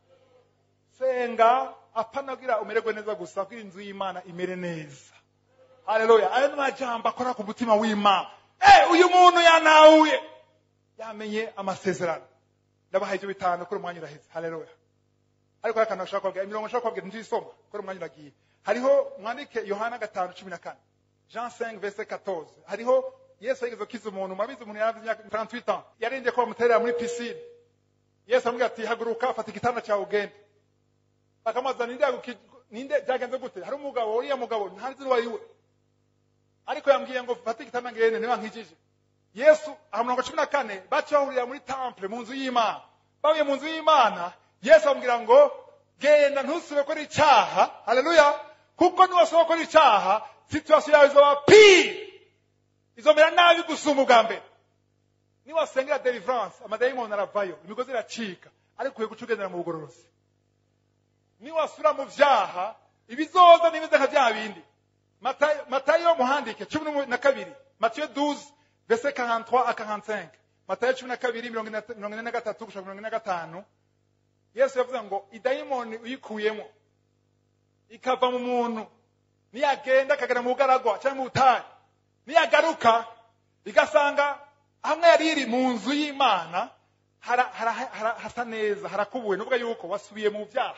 senga apanagira umererwe neza gusa kuko inzu y'imana imere neza haleluya ayo ni majambo akora ku mutima w'imana eh uyu muntu yanawuye yamenye amasezerano ndabahaye ibyo bitanu kuri umwanya uraheze haleluya ariko hari akantu nashaka kubabwira imirongo nashaka kubabwira ntiyisoma kuri umwanya uragiye hariho mwandike yohana gatanu cumi na kane jean 5 verset 14 hariho yesu yigeze gukiza umuntu murabizi umuntu yari afite imyaka 38 ans yarindye ko bamuterera muri pisine yesu aramubwira ati haguruka fata igitanda cyawe ugende bakamubaza ninde yaguki- ninde byagenze gute hari umugabo uriya mugabo ntazi uwo ari we ariko yambwiye ngo fata igitanda ngende niba nkijije yesu aha mirongo cumi na kane baca bahurira muri temple mu nzu y'imana bavuye mu nzu y'imana yesu amubwira ngo genda ntusube gukora icyaha haleluya kuko niwasaba gukora icyaha situwasiyo yawe izoba pire izomera nabi gusumba ubwa mbere niwasengera deliverance amadayimoni aravayo imigozi iracika ariko ukwiye guca ugendera mu bugororozi niwasura mu byaha ibizoza n'ibimeze nka bya bindi Matayo- matayo muhandike cumi n'umu- na kabiri matiyo 12 verse 43 a 45 matayo cumi na kabiri mirongo ine na- mirongo ine na gatatu gushaka mirongo ine na gatanu yesu yavuze ngo idayimoni uyikuyemo ikava mu muntu niyagenda akagera mu bugaragwa cyangwa mu butayu niyagaruka igasanga hamwe yari iri mu nzu y'imana hara- hara- hara- hasa neza harakubuwe nuvuga yuko wasubiye mu byaha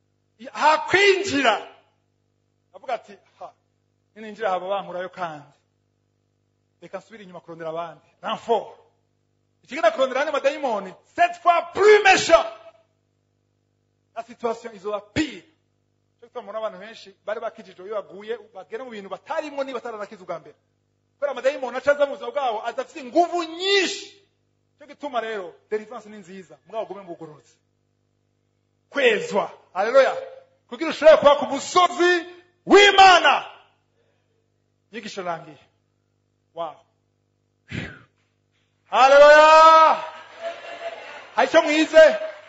hakwinjira avuga ati ha nininjira haba bankurayo kandi reka nsubire inyuma kurondera abandi renfort ikigenda kurondera andi madayimoni cette fois plus méchant la situation izoba pire cyo gituma mubona abantu benshi bari bakijijwe iyo baguye bagera mu bintu batarimo niba bataranakiza ubwa mbere kubera amadayimoni aca aza mu buzima bwabo adafite inguvu nyinshi cyo gituma rero deliverance ni nziza mugabo gume mu bugororotsi kwezwa haleluya kugira ushobore kuba ku musozi w'imana inyigisho irangiye wow haleluya hari icyo mwize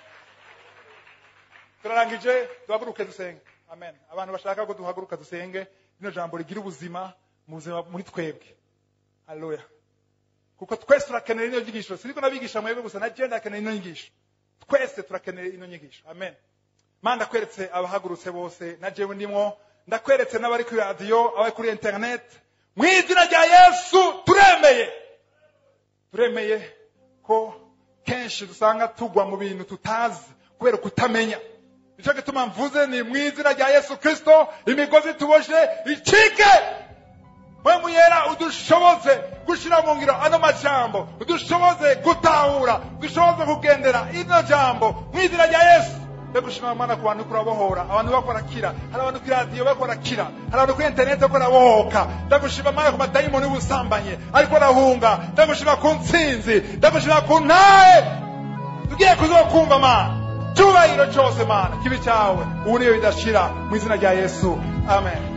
turarangije duhaguruke dusenge amen abantu bashaka ko duhaguruka dusenge rino jambo rigira ubuzima mu buzima muri twebwe haleluya kuko twese turakenera ino nyigisho siriko nabigisha mwebwe gusa na je ndakenera ino nyigisho twese turakenera ino nyigisho amen mana ndakweretse abahagurutse bose na jewe ndimwo ndakweretse n'abari kuri radiyo abari kuri internet mu izina rya yesu turemeye turemeye ko kenshi dusanga tugwa mu bintu tutazi kubera kutamenya nicyo gituma mvuze ni mu izina rya yesu kirisito imigozi tuboshe icike mpamvu yera udushoboze gushyira mu ngiro ano majambo udushoboze gutahura udushoboze kugendera ino jambo mu izina rya yesu ndagushima mana ku bantu kurabohora abantu bako barakira hari abantu kuri radiyo bako barakira hari abantu kuri interineti bako barabohoka ndagushima mana ku madayimoni y'ubusambanyi ariko arahunga ndagushima ku ntsinzi ndagushima ku ntahe tugiye kuzokumva mana cyubahiro cyose mana kibi cyawe ubu niyo bidashira mu izina rya yesu amen